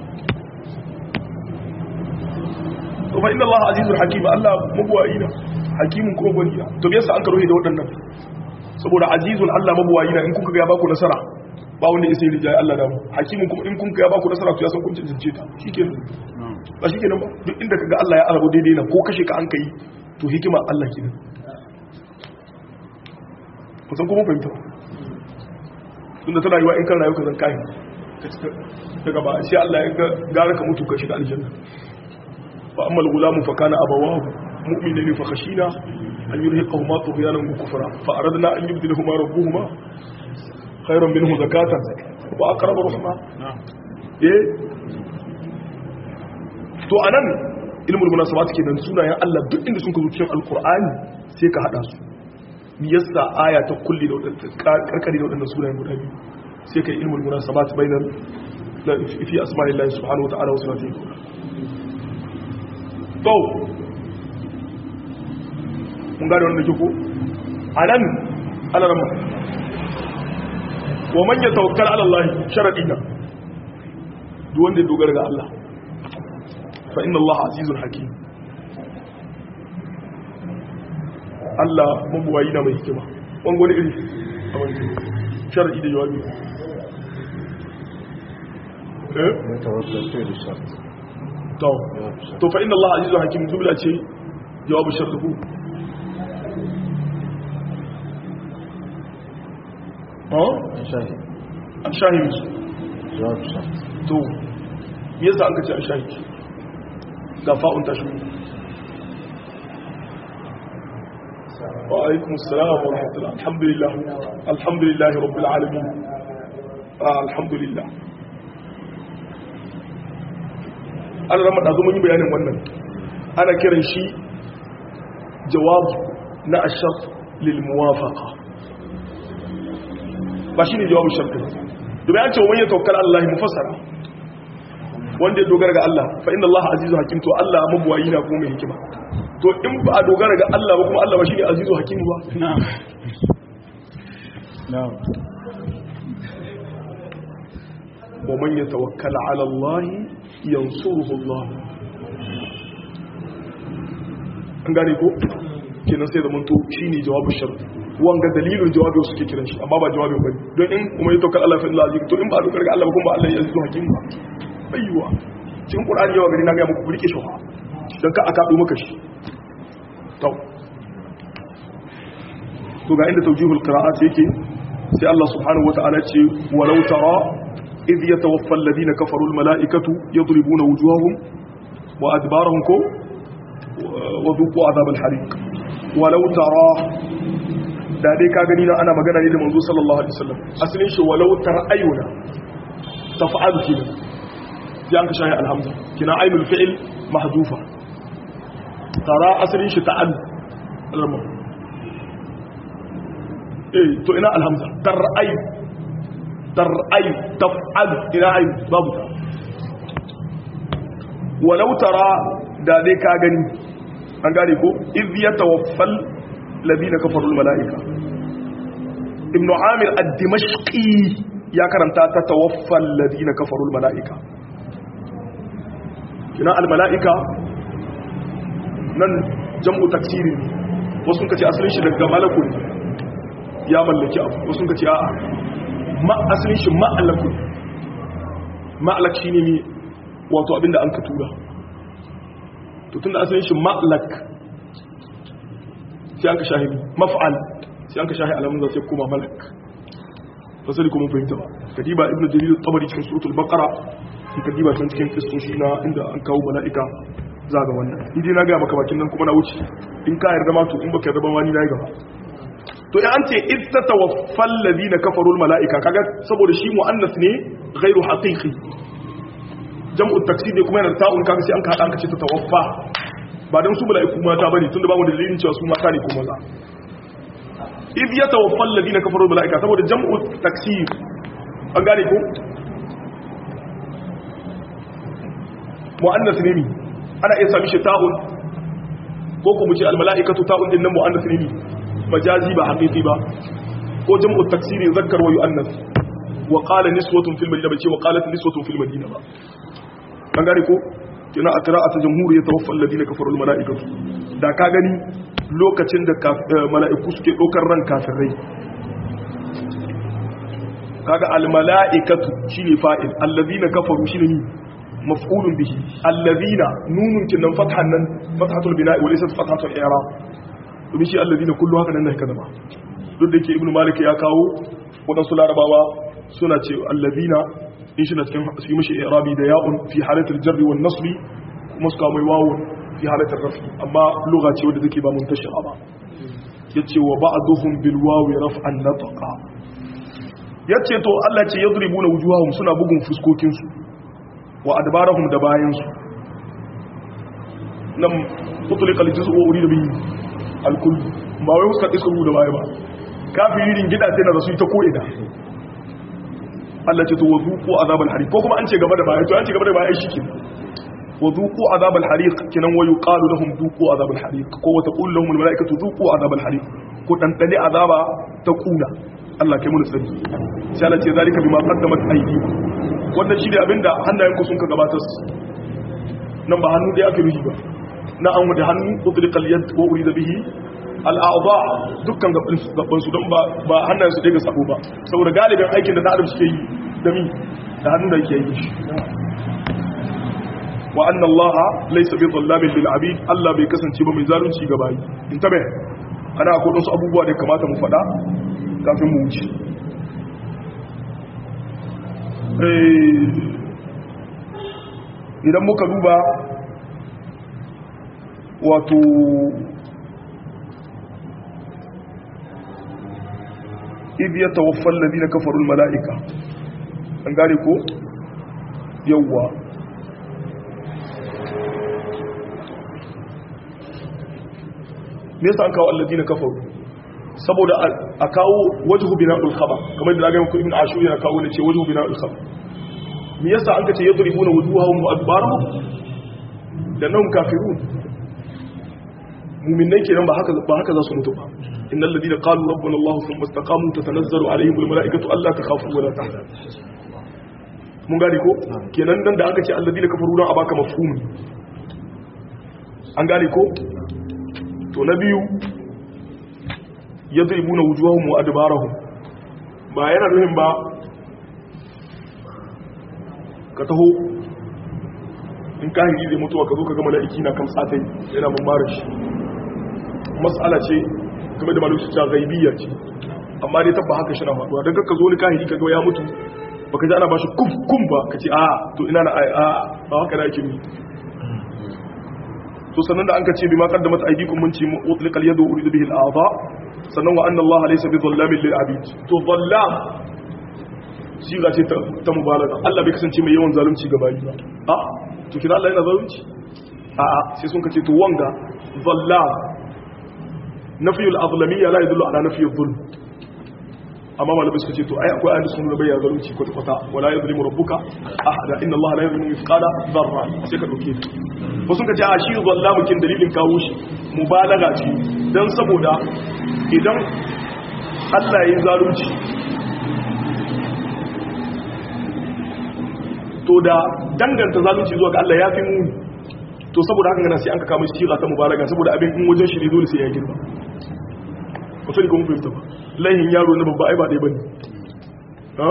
to fa inna Allah azizul hakim Allah mabuwai na hakimin kuma gwani na to yasa an karo da waɗannan saboda azizul Allah mabuwai na in kuka ga ya baku nasara ba wanda ya sai rijaye Allah da mu hakimin kuma in kun ga ya baku nasara to ya san kun cancance ta shikenan ba shikenan ba duk inda kaga Allah ya arabu daidai na ko kashe ka an kai to hikima Allah kenan ku san kuma fahimta tunda tana yiwa in kan rayu ka zan kai daga ba sai Allah ya gara ka mutu ka shiga aljanna fa amma al-gulamu fa kana abawahu mu'minina fa khashina an yurhiqahuma tughyanan wa kufra fa aradna an yubdilahuma rabbuhuma khairan minhu zakatan wa aqrabu rahma eh to anan ilmul munasabat kenan sunayen Allah duk inda sun zo cikin alqur'ani sai ka hada su mi yasa aya ta kulli da wadanda karkari da wadanda sunayen guda biyu sai kai ilmul munasabat bainal fi asma'illahi subhanahu wa ta'ala wa sifatihi to mun gane wannan kiko anan alarma wa man yatawakkal ala Allah sharadina duk wanda ya dogara ga Allah fa inna Allah azizul hakim Allah mabuwayi na mai hikima wani wani iri a wani sharadi da jawabi eh to to fa inna Allah azizul hakim jumla ce jawabu sharadu an shahid to me yasa an kace an shahid ga fa'un ta shi wa alaikum assalam wa rahmatullah alhamdulillah alhamdulillah rabbil alamin alhamdulillah an rama da mun yi bayanin wannan ana kiran shi jawab na ashar lil muwafaqa ba shi ne jawabin sharɗin domin an ce wani ya taukar Allah mufassara wanda ya dogara ga Allah fa inda Allah azizu hakim to Allah mabuwayi na kuma mai hikima to in ba a dogara ga Allah ba kuma Allah ba shi ne azizu hakim ba wa man yatawakkal ala Allah yansuruhu Allah an gane ko kenan sai da mun to shine jawabin shart wanga dalilin jawabin suke kiran shi amma ba jawabin bane don in kuma ya tawakkal Allah fa Allah to in ba dokar ga Allah ba kuma Allah ya zo hakim ba ayyuwa cikin Qur'ani yawa gari na ga muku rike shi dan ka aka maka shi to to ga inda tawjihul qira'at yake sai Allah subhanahu wata'ala ce walau tara idh yatawaffa alladhina kafaru almala'ikatu yadribuna wujuhahum wa adbarahum ko wa dhuqu adhab alhariq walau tara da dai ka gani na ana magana ne da manzo sallallahu alaihi wasallam asalin shi walau tar'ayuna taf'alu kina sai an ka shahi alhamza kina ainul fi'l mahdufa tara asalin shi ta'al alama eh to ina alhamza tar'ay tar'ay taf'al ina ay babu ta walau tara da dai ka gani an gane ko iz yatawaffal ladina kafarul malaika ibnu amir ad-dimashqi ya karanta ta tawaffal ladina kafarul malaika kina al malaika nan jam'u taksiri wasu kace asalin shi daga malakun ya mallaki abu wasu kace a'a ma asalin shi ma'alakun ma'alak shine ne wato abinda an ka tura to tunda asalin shi ma'lak sai an ka shahi maf'al sai an ka shahi alamun zai kuma malak fasali kuma fahimta ba kadiba ibn jarir tabari cikin suratul baqara in kadiba can cikin kristoshi na inda an kawo mala'ika za ga wannan in na ga maka bakin nan kuma na wuce in ka yarda ma to in baka yarda ba ma ni na yi gaba to in an ce id tatawaffal ladina kafaru al mala'ika kaga saboda shi muannas ne ghairu haqiqi jam'u taksir ne kuma yana ta'un kaga sai an ka hada an ka ce tatawaffa ba don su mala'iku mata bane tunda babu dalilin cewa su mata ne ko maza idh yatawaffa alladhina kafaru bil mala'ika saboda jam'u taksir an gane ko muannas ne ni ana iya sami shi ta'un ko kuma ce al mala'ikatu ta'un din nan muannas ne ni majazi ba haqiqi ba ko jam'u taksir zakkar wa yu'annas wa qala niswatun fil madina bace wa qalat niswatun fil madina ba an gane ko kina a qira'atu jamhur ya tawaffa alladhina kafaru al mala'ikatu da ka gani lokacin da mala'iku suke dokar ran kafirai kaga al mala'ikatu shine fa'il alladhina kafaru shine ni maf'ulun bihi alladhina nunun kinan fathan nan fathatul bina'i wa laysa fathatul i'rab domin shi alladhina kullu haka nan ne kaza ba duk da yake ibnu malik ya kawo wadansu larabawa suna ce alladhina in shi na cikin su yi mashi irabi da ya'un fi halatar jarri wa nasri kuma suka mai wawun fi halatar rafi amma lugha ce wadda take ba mun tashi ba yace wa ba'duhum bil wawi raf'an nataqa yace to Allah ce yadribuna wujuhahum suna bugun fuskokin su wa adbarahum da bayan su nan utliqa al juz'u wa urida bihi al kull ba wai suka iska da baya ba kafirin gida sai na rasu ta ko ida Allah ce to wazuqu azabal hariq ko kuma an ce gaba da baya to an ce gaba da baya shi ke wazuqu azabal hariq kinan wayu qalu lahum duqu azabal hariq ko wa taqulu lahum al malaikatu duqu azabal hariq ko dan dane azaba ta kuna Allah kai mu sani sai Allah ce zalika bima qaddamat aydikum wannan shi ne abinda hannayenku sun ka gabatar nan ba hannu da aka yi ba na an wada hannu utliqal yad wa urida bihi al'a'ba dukkan gaban su don ba hannayen su daga sabo ba saboda galibin aikin da adam suke yi da mi da hannun da yake yi shi wa anna allaha laysa bi dhallamin lil abid allah bai kasance ba mai zalunci ga bayi in tabe ana akwai wasu abubuwa da kamata mu faɗa kafin mu wuce idan muka duba wato idh yatawaffa alladhina kafaru almalaika an gane ko yawwa me yasa an kawo alladhina kafaru saboda a kawo wajhu bina'ul khabar kamar da ga muku ibn ashur yana kawo ne ce wajhu bina'ul khabar me yasa an kace yadribuna wujuhahum wa adbarahum da nan kafirun mu'minai kenan ba haka ba haka za su mutu ba innal ladina qalu rabbuna allah thumma istaqamu tatanazzalu alaihim al mala'ikatu alla takhafu wa la tahzanu mun gane ko kenan dan da aka ce alladina kafaru dan a baka mafhumi an gane ko to na biyu yadribuna wujuhahum wa adbarahum ba yana nufin ba ka taho in kahiri zai mutuwa ka zo ka ga mala'iki na kan tsatai yana mamara shi mas'ala ce game da mala'iki ta gaibiyya ce amma dai tabba haka shi na faduwa don ka zo ni kahiri ka ga ya mutu baka ji ana ba shi kum kum ba ka ce a to ina na a ba haka da ake yi to sannan da an ka ce bi ma qaddamat aydikum mun ce utliqal yadu uridu bihi al-a'dha sannan wa anna Allah laysa bi dhallamin lil abid to dhallam siga ce ta mubalaga Allah bai kasance mai yawan zalunci ga bayi ba a to kina Allah yana zalunci a a sai sun kace to wanga dhallam nafiyul azlamiyya la yadullu ala nafiyul dhulm amma malamai suka ce to ai akwai ayyukan sun bayyana zalunci kwata kwata wala yadhlimu rabbuka ahada inna Allah la yadhlimu mithqala dharra sai ka dauke ko sun kace a shi zallamu kin dalilin kawo shi mubalaga ce dan saboda idan Allah ya yi zalunci to da danganta zalunci zuwa ga Allah ya fi muni to saboda haka gana sai an ka kama shi ta mubalaga saboda abin in wajen shi ne dole sai ya girma ba sai kuma fahimta ba laihin yaro na babba ai ba dai bane ha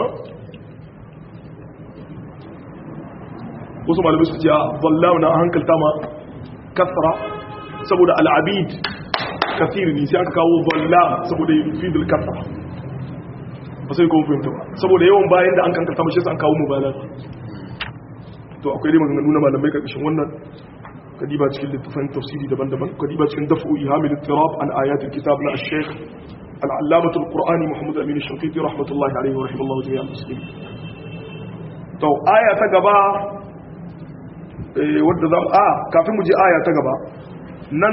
wasu malamai su ce a wallahu na hankalta ma kasra saboda al'abid kasiri ne sai aka kawo wallah saboda fidil kasra ba sai kuma fahimta ba saboda yawan bayan da an kankata mashi sai an kawo mubalag to akwai dai maganganu na malamai karkashin wannan kadiba cikin littafin tafsiri daban-daban kadiba cikin dafu ihamil ittirab an ayatul kitab na ash-shaykh al-allamah al-qur'ani muhammad amin ash-shafiqi rahmatullahi alayhi wa rahimallahu jami'a muslimin to aya ta gaba eh wanda zamu a kafin mu je aya ta gaba nan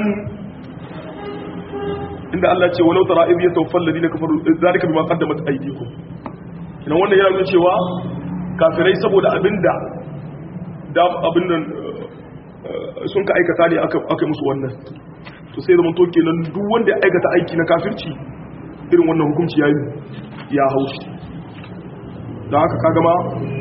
inda Allah ce walau tara idh yatawaffal ladina kafaru zalika bima qaddamat aydikum ina wannan yana nuna cewa kafirai saboda abinda da abin nan sun ka aikata ne aka musu wannan to sai zaman to kenan duk wanda ya aikata aiki na kafirci irin wannan hukunci yayi ya haushi da haka kaga ma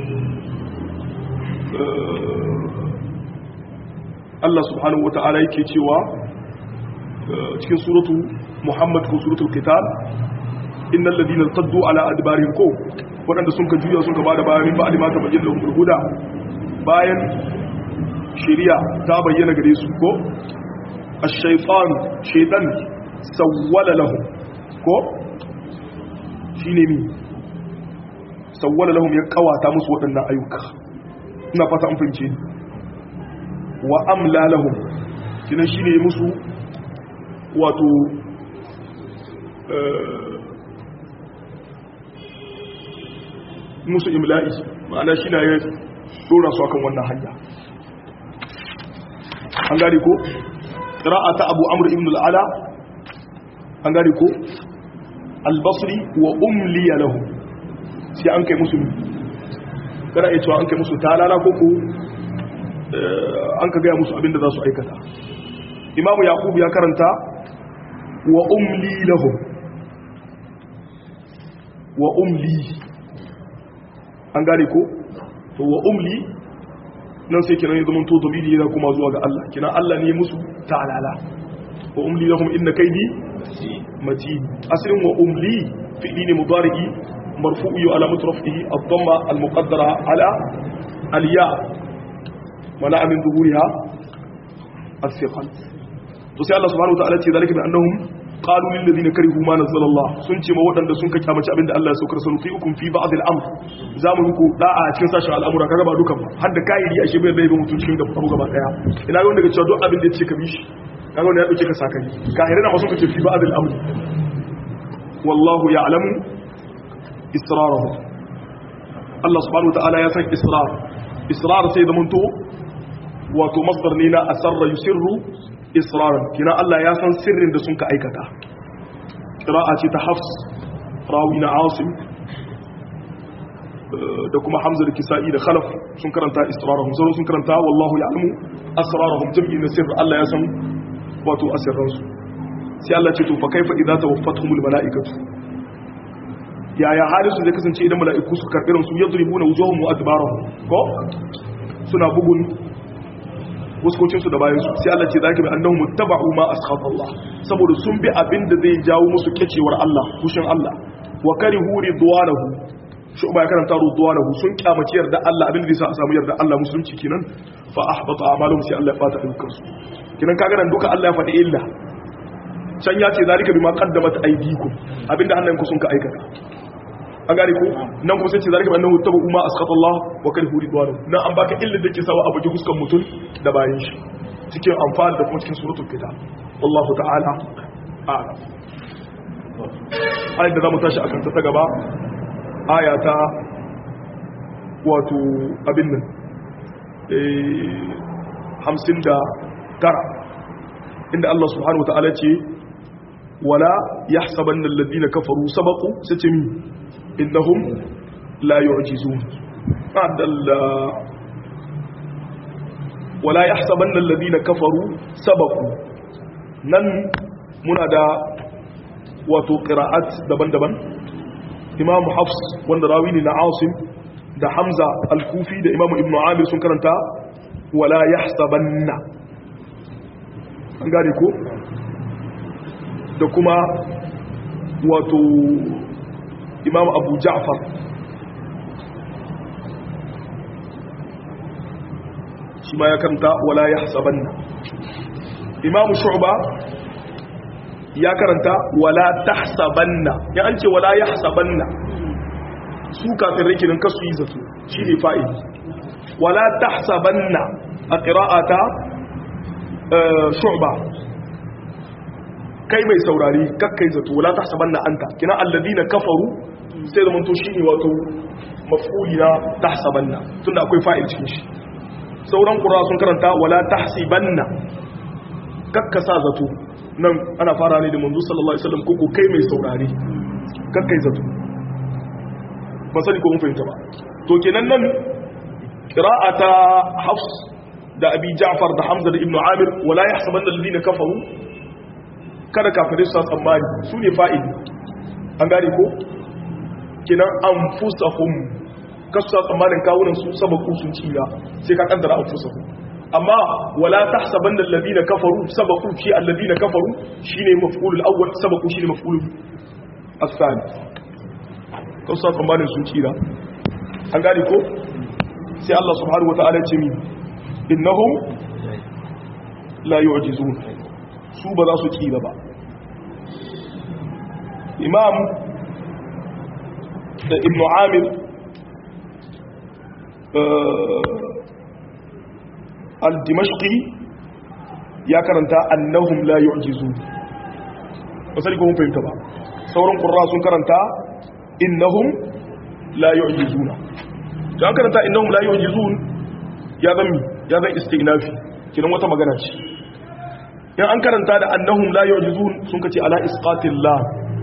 Allah subhanahu wata'ala yake cewa cikin suratu Muhammad ko suratul Qital innal ladina taddu ala adbarihim ko wadanda sun ka juya sun ka bada bayan ba alima ta bayyana lahum huda bayan shari'a ta bayyana gare su ko ash-shaytan shaytan sawwala lahum ko shine mi sawwala lahum ya kawata musu wadannan ayyuka ina fata an fahimce wa amla lahum kinan shine musu wato musu imla'i ma'ana shi na ya dora su akan wannan hanya an gari ko ta abu amur ibn al'ala an gari ko albasri wa umliya lahu sai an kai musu kana iya cewa an kai musu talala ko ko an ka gaya musu abinda za su aikata imamu yakubu ya karanta wa umli lahum wa umli an gane ko to wa umli nan sai kiran ya zamanto domini yana kuma zuwa ga Allah kiran Allah ne musu ta'alala wa umli lahum inna kaidi matin aslin wa umli fi'li ne mudari'i marfu'u ala mutrafihi ad-damma al-muqaddara ala al-ya mana min zuhuriha as-siqal to sai Allah subhanahu wa ta'ala ce zalika bi annahum qalu lil ladina karihu ma nazzala Allah sun ce ma waɗanda sun kake mace abinda Allah ya saukar sanu fi hukum fi ba'd al-amr zamu muku da'a cikin sashen al'amura kaga ba dukan ba har da kairi ashe bai bai mutun cikin gaba abu gaba daya ina ga wanda ga cewa duk abin da yace ka bi shi kaga wanda ya dauke ka sakari kahire na masu kace fi ba'd al-amr wallahu ya'lamu israrahum Allah subhanahu wa ta'ala ya san israr israr sai da munto wato masdar ne na asarra yusirru israran kina Allah ya san sirrin da sun ka aikata qira'a ce ta hafs rawi na asim da kuma hamza da kisa'i da khalaf sun karanta israrahum sai sun karanta wallahu ya'lamu asrarahum jam'i na sirr Allah ya san wato asirran su sai Allah ce to fa kaifa idza tawaffatuhumul malaikatu yaya halin su zai kasance idan mala'iku su karɓi ransu yadribuna wujuhum wa adbarahum ko suna bugun fuskocinsu da bayansu sai Allah ce zaki bi annahum muttaba'u ma askhata Allah saboda sun bi abin da zai jawo musu kecewar Allah fushin Allah wa karihu ridwanahu shi ba ya karanta ridwanahu sun kyamaci yarda Allah abin da zai sa a samu yarda Allah musulunci kenan fa ahbata a'maluhum sai Allah ya fata dukkan su kenan kaga nan duka Allah ya faɗi illa can ya ce zalika bima qaddamat aydikum abinda hannayenku sun ka aikata an gane ko nan kuma sai ce zalika annahu tabu ma asqatallah wa karihu ridwanu nan an baka illa da ke sawa abu ji huskan mutum da bayan shi cikin amfani da kuma cikin suratul kitab wallahu ta'ala a'lam ayat da zamu tashi akan ta gaba aya ta wato abin nan eh 59 inda Allah subhanahu wa ta'ala ce wala yahsabanna alladhina kafaru sabaqu sace mi innahum la yu'jizun adalla wala yahsabanna alladhina kafaru sabaqu nan muna da wato qira'at daban-daban imam hafs wanda rawi ne na asim da hamza al-kufi da imam ibnu amir sun karanta wala yahsabanna an gane ko da kuma wato imam abu ja'far shi ma ya karanta wala ya hasabanna imam shu'ba ya karanta wala tahsabanna ya an ce wala ya hasabanna su kafin rikinin kasu yi zato shi ne fa'idi wala tahsabanna a ƙira'ata shu'ba kai mai saurari kakkai zato wala tahsabanna anta kina alladina kafaru sai zaman to shine wato maf'uli na tahsabanna tunda akwai fa'il cikin shi sauran qur'a sun karanta wala tahsibanna kakkasa zato nan ana fara ne da manzo sallallahu alaihi wasallam koko kai mai saurari kakkai zato ba sani ko mun fahimta ba to kenan nan qira'ata hafs da abi ja'far da hamza da ibnu amir wala yahsabanna alladina kafaru kada kafirai su tsammani su ne fa'ili an gane ko kinan an fusahun kasu sa tsammanin kawunan su sabaku sun cira sai ka kaddara an fusahun amma wala ta saban da lalzi na kafaru sabaku shi allazi na kafaru shi ne mafulul awwal sabaku shi ne mafulul asali kasu sa tsammanin sun cira an gane ko sai Allah subhanahu wa ta'ala ce mi innahum la yu'jizun su ba za su kira ba imam da ibn amir al-dimashqi ya karanta annahum la yu'jizu wasali ko mun fahimta ba sauran qurra sun karanta innahum la yu'jizuna to an karanta innahum la yu'jizun ya zan ya zan istinafi kiran wata magana ce in an karanta da annahum la yu'jizun sun kace ala isqatil la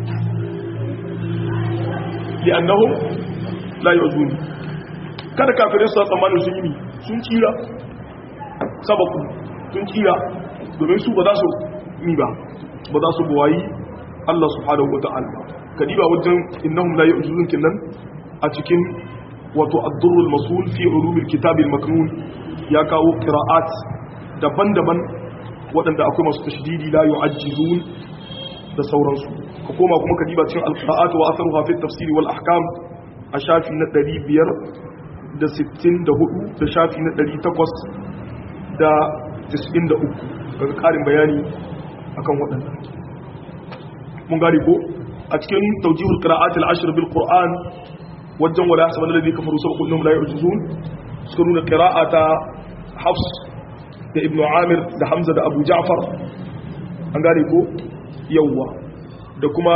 li annahum la yu'jizun kada kafirai su tsammani sun yi sun kira sabaku sun kira domin su ba za su yi ba ba za su buwayi Allah subhanahu wata'ala kadiba wajen innahum la yu'jizun kinnan a cikin wato ad-durrul masul fi ulumil kitabil maknun ya kawo qira'at daban-daban waɗanda akwai masu tashdidi la yu'ajjizun da sauransu ka koma kuma ka diba cikin al-qira'at wa atharuha fi at-tafsir wal ahkam a shafi na 500 da 64 da shafi na 800 da 93 daga ƙarin bayani akan waɗanda mun gari ko a cikin tawjihul qira'at al-ashr bil qur'an wajen wala hasaban alladhi kafaru sabaqu innahum la yu'jizun suka nuna qira'ata hafs da ibnu amir da hamza da abu ja'far an gane ko yawwa da kuma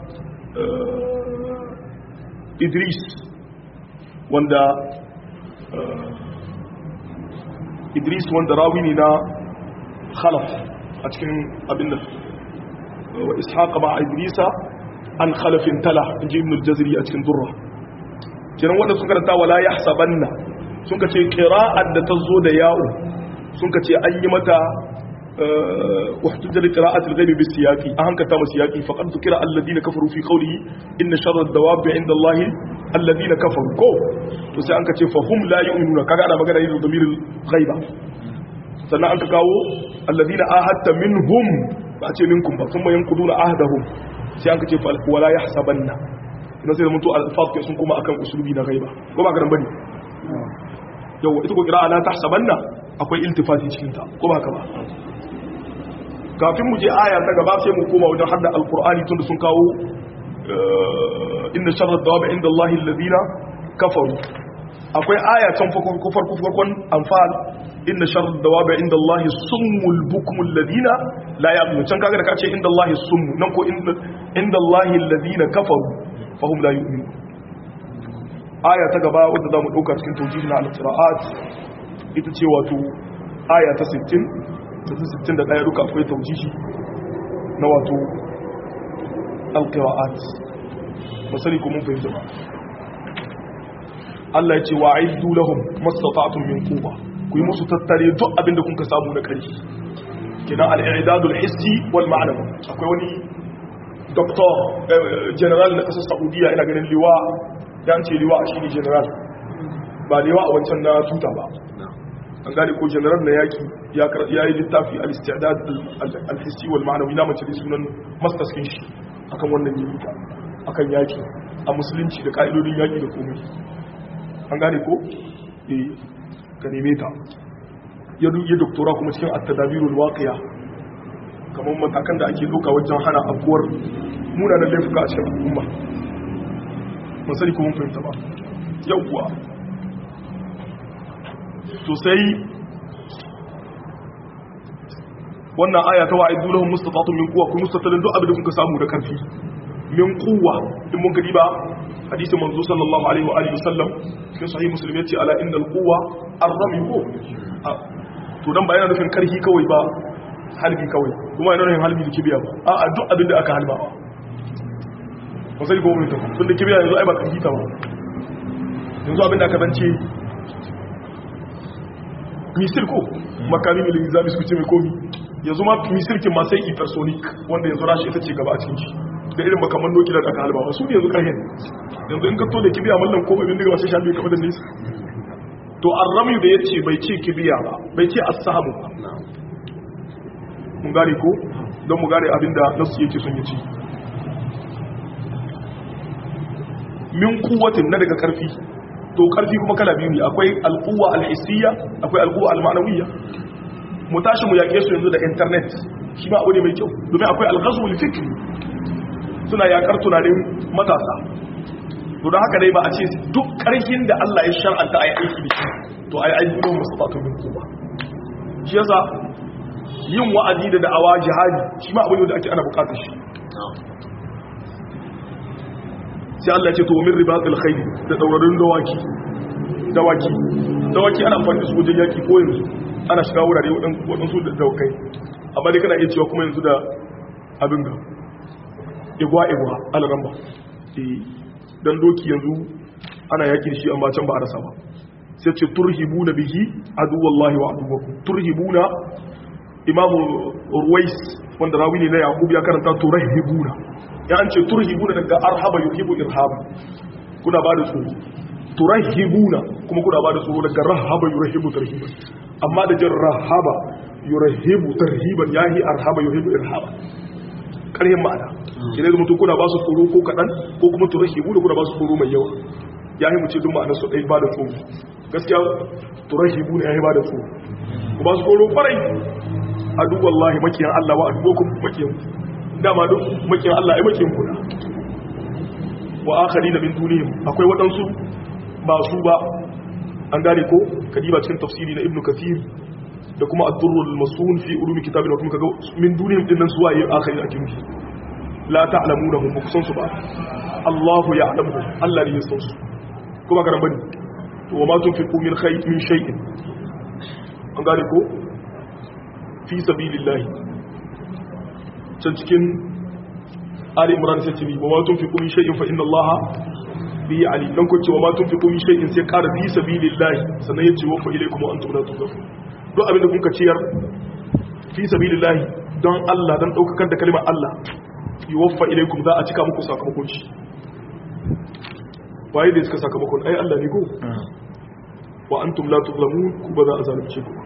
idris wanda idris wanda rawi ne na khalaf a cikin abin da wa ishaqa ma idrisa an khalafin tala in ji ibn al-jazri a cikin durra kenan wanda sun karanta wala yahsabanna sun ka ce qira'at da ta zo da ya'u sun ka ce an yi mata واحتج لقراءة الغيب بالسياق أهنك تام سياقي فقد ذكر الذين كفروا في قوله إن شر الدواب عند الله الذين كفروا كو تسي أنك فهم لا يؤمنون كذا أنا مقرأ يدو ضمير الغيبة سنة أنك كاو الذين آهدت منهم بأتي منكم ثم ينقضون عهدهم سي أنك ولا يحسبن نسي منتو الفاظ كيسون كما أكن أسلوبي na غيبة كما أكرم بني yau ita ko kira la tahsabanna akwai iltifati cikin ta ko ba ka ba kafin mu je aya ta gaba sai mu koma wajen hadda alqur'ani tunda sun kawo inna sharra dawabi inda Allahi alladhina kafaru akwai aya can farko farko farkon anfal inna sharra dawabi inda Allahi summul bukmul ladina la ya'lamun can kaga da kace inda Allahi summu nan ko inda Allahi alladhina kafaru fahum la yu'minun aya ta gaba wadda zamu dauka cikin tawjihin al-qira'at ita ce wato aya ta 60 61 duka akwai taujihi na wato alqira'at masali kuma fahimta ba Allah ya ce wa aiddu lahum mastata'tum min quwwa ku yi musu tattare duk abinda kun ka samu na kari kina al-i'dadul hissi wal ma'nawi akwai wani doctor general na kasar Saudiya ina ganin liwa dan ce liwa shine general ba liwa a wancan na tuta ba an gane ko general na yaki ya yi littafi al-istidad al-hissi wal ma'anawi na mace sunan masters kin shi akan wannan yaki akan yaki a musulunci da ka'idodin yaki da komai an gane ko eh ka neme ta ya yi doktora kuma cikin at-tadabirul waqiya kamar matakan da ake doka wajen hana abuwar munanan laifuka a cikin al'umma masani kuma fahimta ba yawwa to sai wannan aya ta wa'idu lahum mustata'atun min quwwa ku mustatalin duk abin da kuka samu da karfi min quwwa in mun gadi ba hadisin manzo sallallahu alaihi wa alihi wasallam cikin sahih muslim yace ala innal quwwa ar-ramy ko to dan ba yana nufin karhi kawai ba halbi kawai kuma yana nufin halbi da kibiya ba a'a duk abin da aka halba ba musali ko mun ta tun da kibiya yanzu ai ba karhi ta ba yanzu abin da aka zance misil ko makami mai linzami su ce mai komi yanzu ma misilkin ma sai hypersonic wanda yanzu rashi ita ce gaba a cikin shi da irin makaman doki da aka halba su ne yanzu karhen yanzu in ka to da kibiya mallan ko abin daga wasu shafi kamar da nisa to arrami da ya ce bai ce kibiya ba bai ce asamu ba mun gane ko don mu gane abin da nasu yake son ya ce min kuwatin na daga karfi to karfi kuma kala biyu ne akwai al'uwa al'isiyya akwai al'uwa al-ma'nawiyya mu tashi mu yake su yanzu da internet shi ma abu ne mai kyau domin akwai al-ghazwul fikri suna yakar tunanin matasa to don haka dai ba a ce duk karfin da Allah ya shar'anta ayi aiki da shi to ayi aiki don mustatatu min kuma shi yasa yin wa'azi da da'awa jihadi shi ma abu ne da ake ana bukatar shi sai Allah ce to min ribatul khayl da daurarin dawaki dawaki dawaki ana amfani da su wajen yaki ko yanzu ana shiga wurare waɗansu da dawakai amma dai kana iya cewa kuma yanzu da abin ga igwa igwa alramba dan doki yanzu ana yaki da shi amma can ba a rasa ba sai ce turhibuna bihi aduwallahi wa aduwakum turhibuna imamu ruwais wanda rawi ne na yaqub ya karanta turhibuna ya an ce turhibuna daga arhaba yuhibu irhaba kuna ba da tsoro turahibuna kuma kuna ba da tsoro daga rahaba yurahibu tarhiban amma da jin rahaba yurahibu tarhiban yahi arhaba yuhibu irhaba karhin ma'ana shi ne mutum kuna ba su tsoro ko kaɗan ko kuma turahibuna kuna ba su tsoro mai yawa yahi mu ce duk ma'anar su ɗai ba da tsoro gaskiya turahibuna yahi ba da tsoro ku ba su tsoro kwarai adu wallahi makiyan Allah wa adubokum makiyan dama duk makin Allah ai makin kuna wa akharina min dunihim akwai wadansu ba su ba an gane ko kadiba cikin tafsiri na ibnu kathir da kuma ad-durrul masun fi ulumi kitabil wa kuma kaga min dunihim din nan suwaye akharin ake nufi la ta'lamunahum ba kusan su ba Allahu ya'lamuhum Allah ne ya san su kuma karan bane to wa ma tunfiqu min khayr min shay'in an gane ko fi sabilillahi can cikin Ali Imran sai ce wa ma tunfiqu min shay'in fa inna Allaha bihi alim dan ko ce wa ma tunfiqu min shay'in sai ƙara fi sabilillahi sannan yace wa fa ilaykum wa antum la tuzafun duk abin da kun ka ciyar fi sabilillahi don Allah don daukakar da kalimar Allah yuwaffa ilaykum za a cika muku sakamakon shi waye da suka sakamakon ai Allah ne ko wa antum la tuzlamun ku ba za a zalunce ku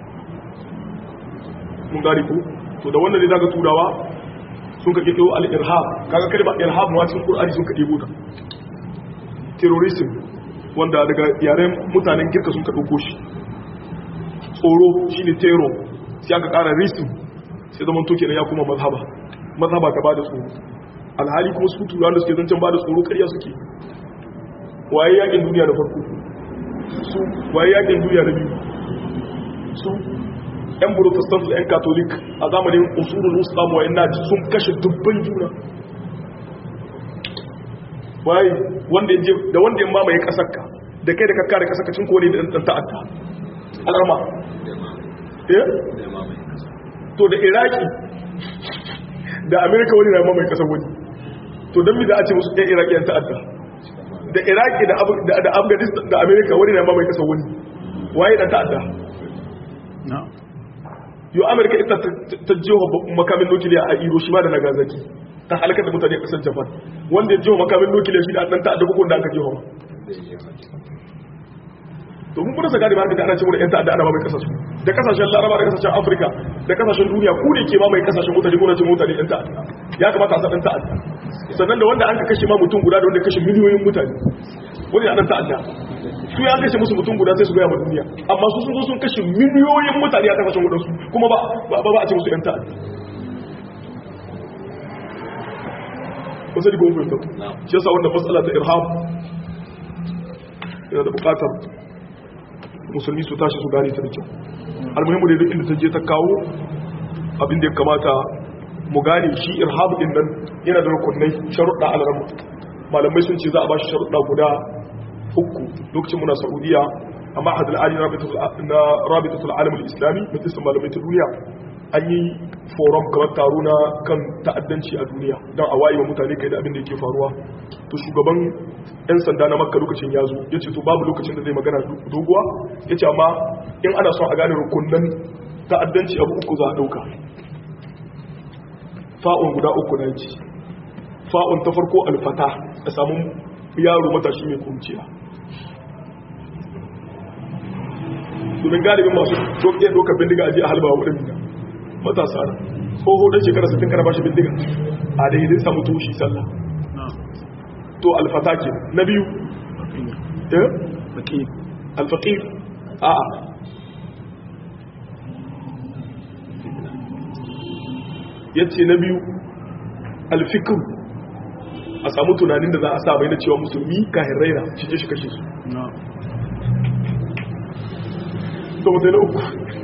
mun gari ku to da wannan ne daga turawa sun ka kiro al-irhab kaga kalmar irhab ma cikin Qur'ani sun ka debo ta terrorism wanda daga yaren mutanen girka sun ka dauko shi tsoro shine terror sai aka ƙara rism sai zaman to kenan ya kuma mazhaba mazhaba ta bada tsoro alhali kuma su turawa da suke zancen bada tsoro ƙarya suke waye yakin duniya da farko su waye yakin duniya da biyu su yan protestant da yan catholic a zamanin usulul islam wa inna sun kashe dubban juna waye wanda yaje da wanda ya mamaye kasar ka da kai da kakka da kasar ka cin kone da dan ta'adda alarma eh to da iraki da america wani na mamaye kasar wani to don mi da a ce musu ɗan iraki yan ta'adda da iraki da afghanistan da america wani na mamaye kasar wani waye dan ta'adda yau amurka ita ta jiwa makamin nukiliya a hiroshima da nagasaki ta halakar da mutane a kasar japan wanda ya jiwa makamin nukiliya shi da ɗan ta'adda hukun da aka jiwa to mun fursa gadi ba haka da ana cewa yan ta'adda ana mamaye kasashe da kasashen laraba da kasashen afirka da kasashen duniya ku ne ke mamaye kasashen mutane ko na ce mutane yan ta'adda ya kamata a sa ɗan ta'adda sannan da wanda an ka kashe ma mutum guda da wanda kashe miliyoyin mutane wani ya ɗan ta'adda su ya kashe musu mutum guda sai su gaya ma duniya amma su sun zo sun kashe miliyoyin mutane a kasashen wadansu kuma ba ba a ce musu yan ta'adda wasu diga wufin tau shi yasa wanda matsala ta irham yana da bukatar musulmi su tashi su gane ta da kyau almuhimmu da duk inda ta je ta kawo abin da ya kamata mu gane shi irham din nan yana da rukunai sharuɗa alarmu malamai sun ce za a ba shi sharuɗa guda uku lokacin muna saudiya a mahadar ali na rabitatul alamul islami majalisar malamai ta duniya an yi forum kamar taro na kan ta'addanci a duniya don a wayewa mutane kai da abin da yake faruwa to shugaban 'yan sanda na makka lokacin ya zo ya ce to babu lokacin da zai magana doguwa ya ce amma in ana son a gane rukunan ta'addanci abu uku za a ɗauka fa'un guda uku na ce fa'un ta farko alfata a samun yaro matashi mai kunciya domin galibin masu iya dokar bindiga a ji a halba wurin matasa na tsoho don shekara 60 kana ba shi bindiga a da zai samu tushi sallah to alfata ke na biyu alfaƙir a a yace na biyu alfikir a samu tunanin da za a sa bai na cewa musulmi kahin raina shi je shi kashe su to mutai na uku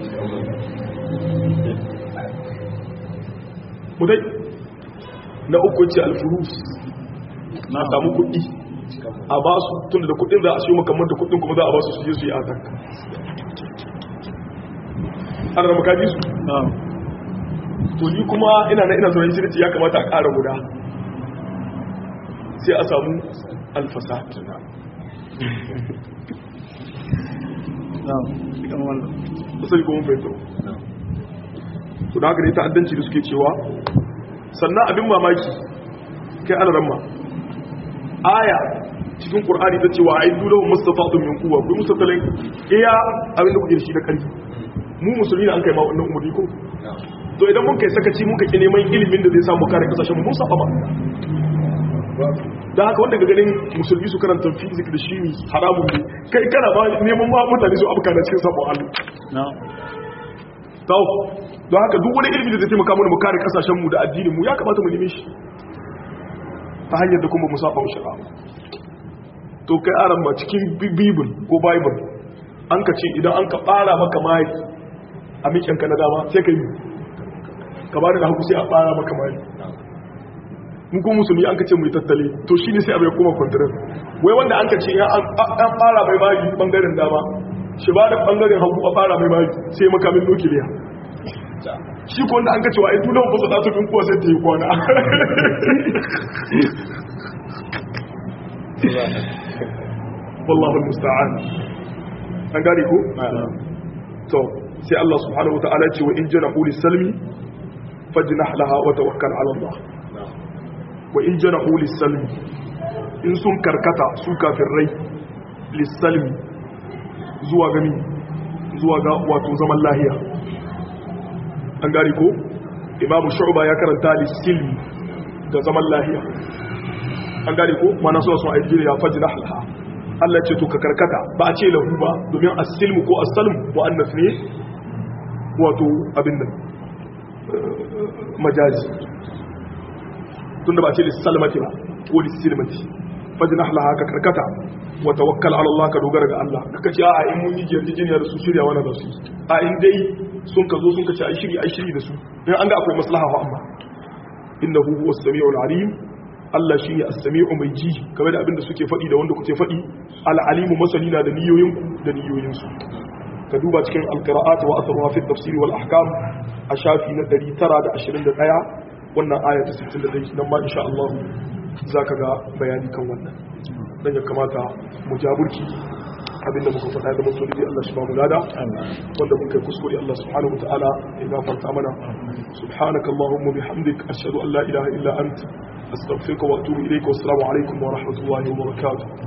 mutai na uku ce alfurus na samu kuɗi a ba su tun da kuɗin za a siyo makamman da kuɗin kuma za a ba su su je su yi atak ana da makaji su to ni kuma ina na ina sauran shirci ya kamata a ƙara guda sai a samu alfasa sai kuma fetur to da haka ne ta'addanci da suke cewa sannan abin mamaki kai alaramma aya cikin ƙur'ani ta cewa ai dole mustafatun min kuwa ku mustatalin iya abin da kuke da shi da ƙarfi mu musulmi ne an kai ma wannan umuri ko to idan mun kai sakaci mun kake neman ilimin da zai samu kare kasashen mun saba ba da haka wanda ga ganin musulmi su karanta fizik da shimi haramun ne kai kana ba neman ma mutane su abuka na cikin sabon Allah to don haka duk wani ilimi da zai taimaka mana mu kare kasashen mu da addinin mu ya kamata mu neme shi ta hanyar da kuma mu saba mu shara to kai aran ma cikin bible ko bible an ka ce idan an ka fara maka mai a mikin ka na dama sai ka yi ka ba da haku sai a fara maka mai mun kuma musulmi an ka ce mu yi tattale to shi ne sai abai kuma kwantarar wai wanda an ka ce an fara mai magi bangaren dama shi ba da bangaren hagu a fara mai magi sai makamin nukiliya shi ko wanda an ka ce wa aitu lawan fasa ɗatu kuwa sai ta yi kwana wallahu musta'an an gane ko to sai Allah subhanahu wataala ya ce wa in janahu lis-salmi fajnah laha wa tawakkal ala Allah wa in janahu lis-salmi in sun karkata su kafirai lis-salmi zuwa gani zuwa ga wato zaman lahiya an gari ko imamu shu'ba ya karanta lis-silmi da zaman lahiya an gari ko mana suna sun aiki ya fajnah laha Allah ce to ka karkata ba a ce lahu ba domin as-silmu ko as-salm mu'annas ne wato abin nan majazi tunda ba ce lissalmati ba ko lissilmati fajnah laha ka karkata wa tawakkal ala Allah ka dogara ga Allah kaka ce a in mun yi yarjejeniya da su shirya wani da su a in dai sun ka zo sun ka ce ai shiri ai shiri da su in an ga akwai maslaha fa amma innahu huwas samiul alim Allah shi ne as-sami'u mai ji game da abinda suke faɗi da wanda kuke faɗi al-alimu masani na da niyoyinku da niyoyinsu ka duba cikin al-qira'at wa atharuha fi at-tafsir wal ahkam a shafi na 921 wannan aya ta 61 nan ma insha Allah zaka ga bayani kan wannan dan ya kamata mu jaburki abinda muka faɗa da mutum da Allah subhanahu wa ta'ala wanda mun kai kuskure Allah subhanahu wa ta'ala ya gafarta mana subhanaka allahumma bihamdik ashhadu an la ilaha illa anta astaghfiruka wa atubu ilayka wa assalamu alaikum wa rahmatullahi wa barakatuh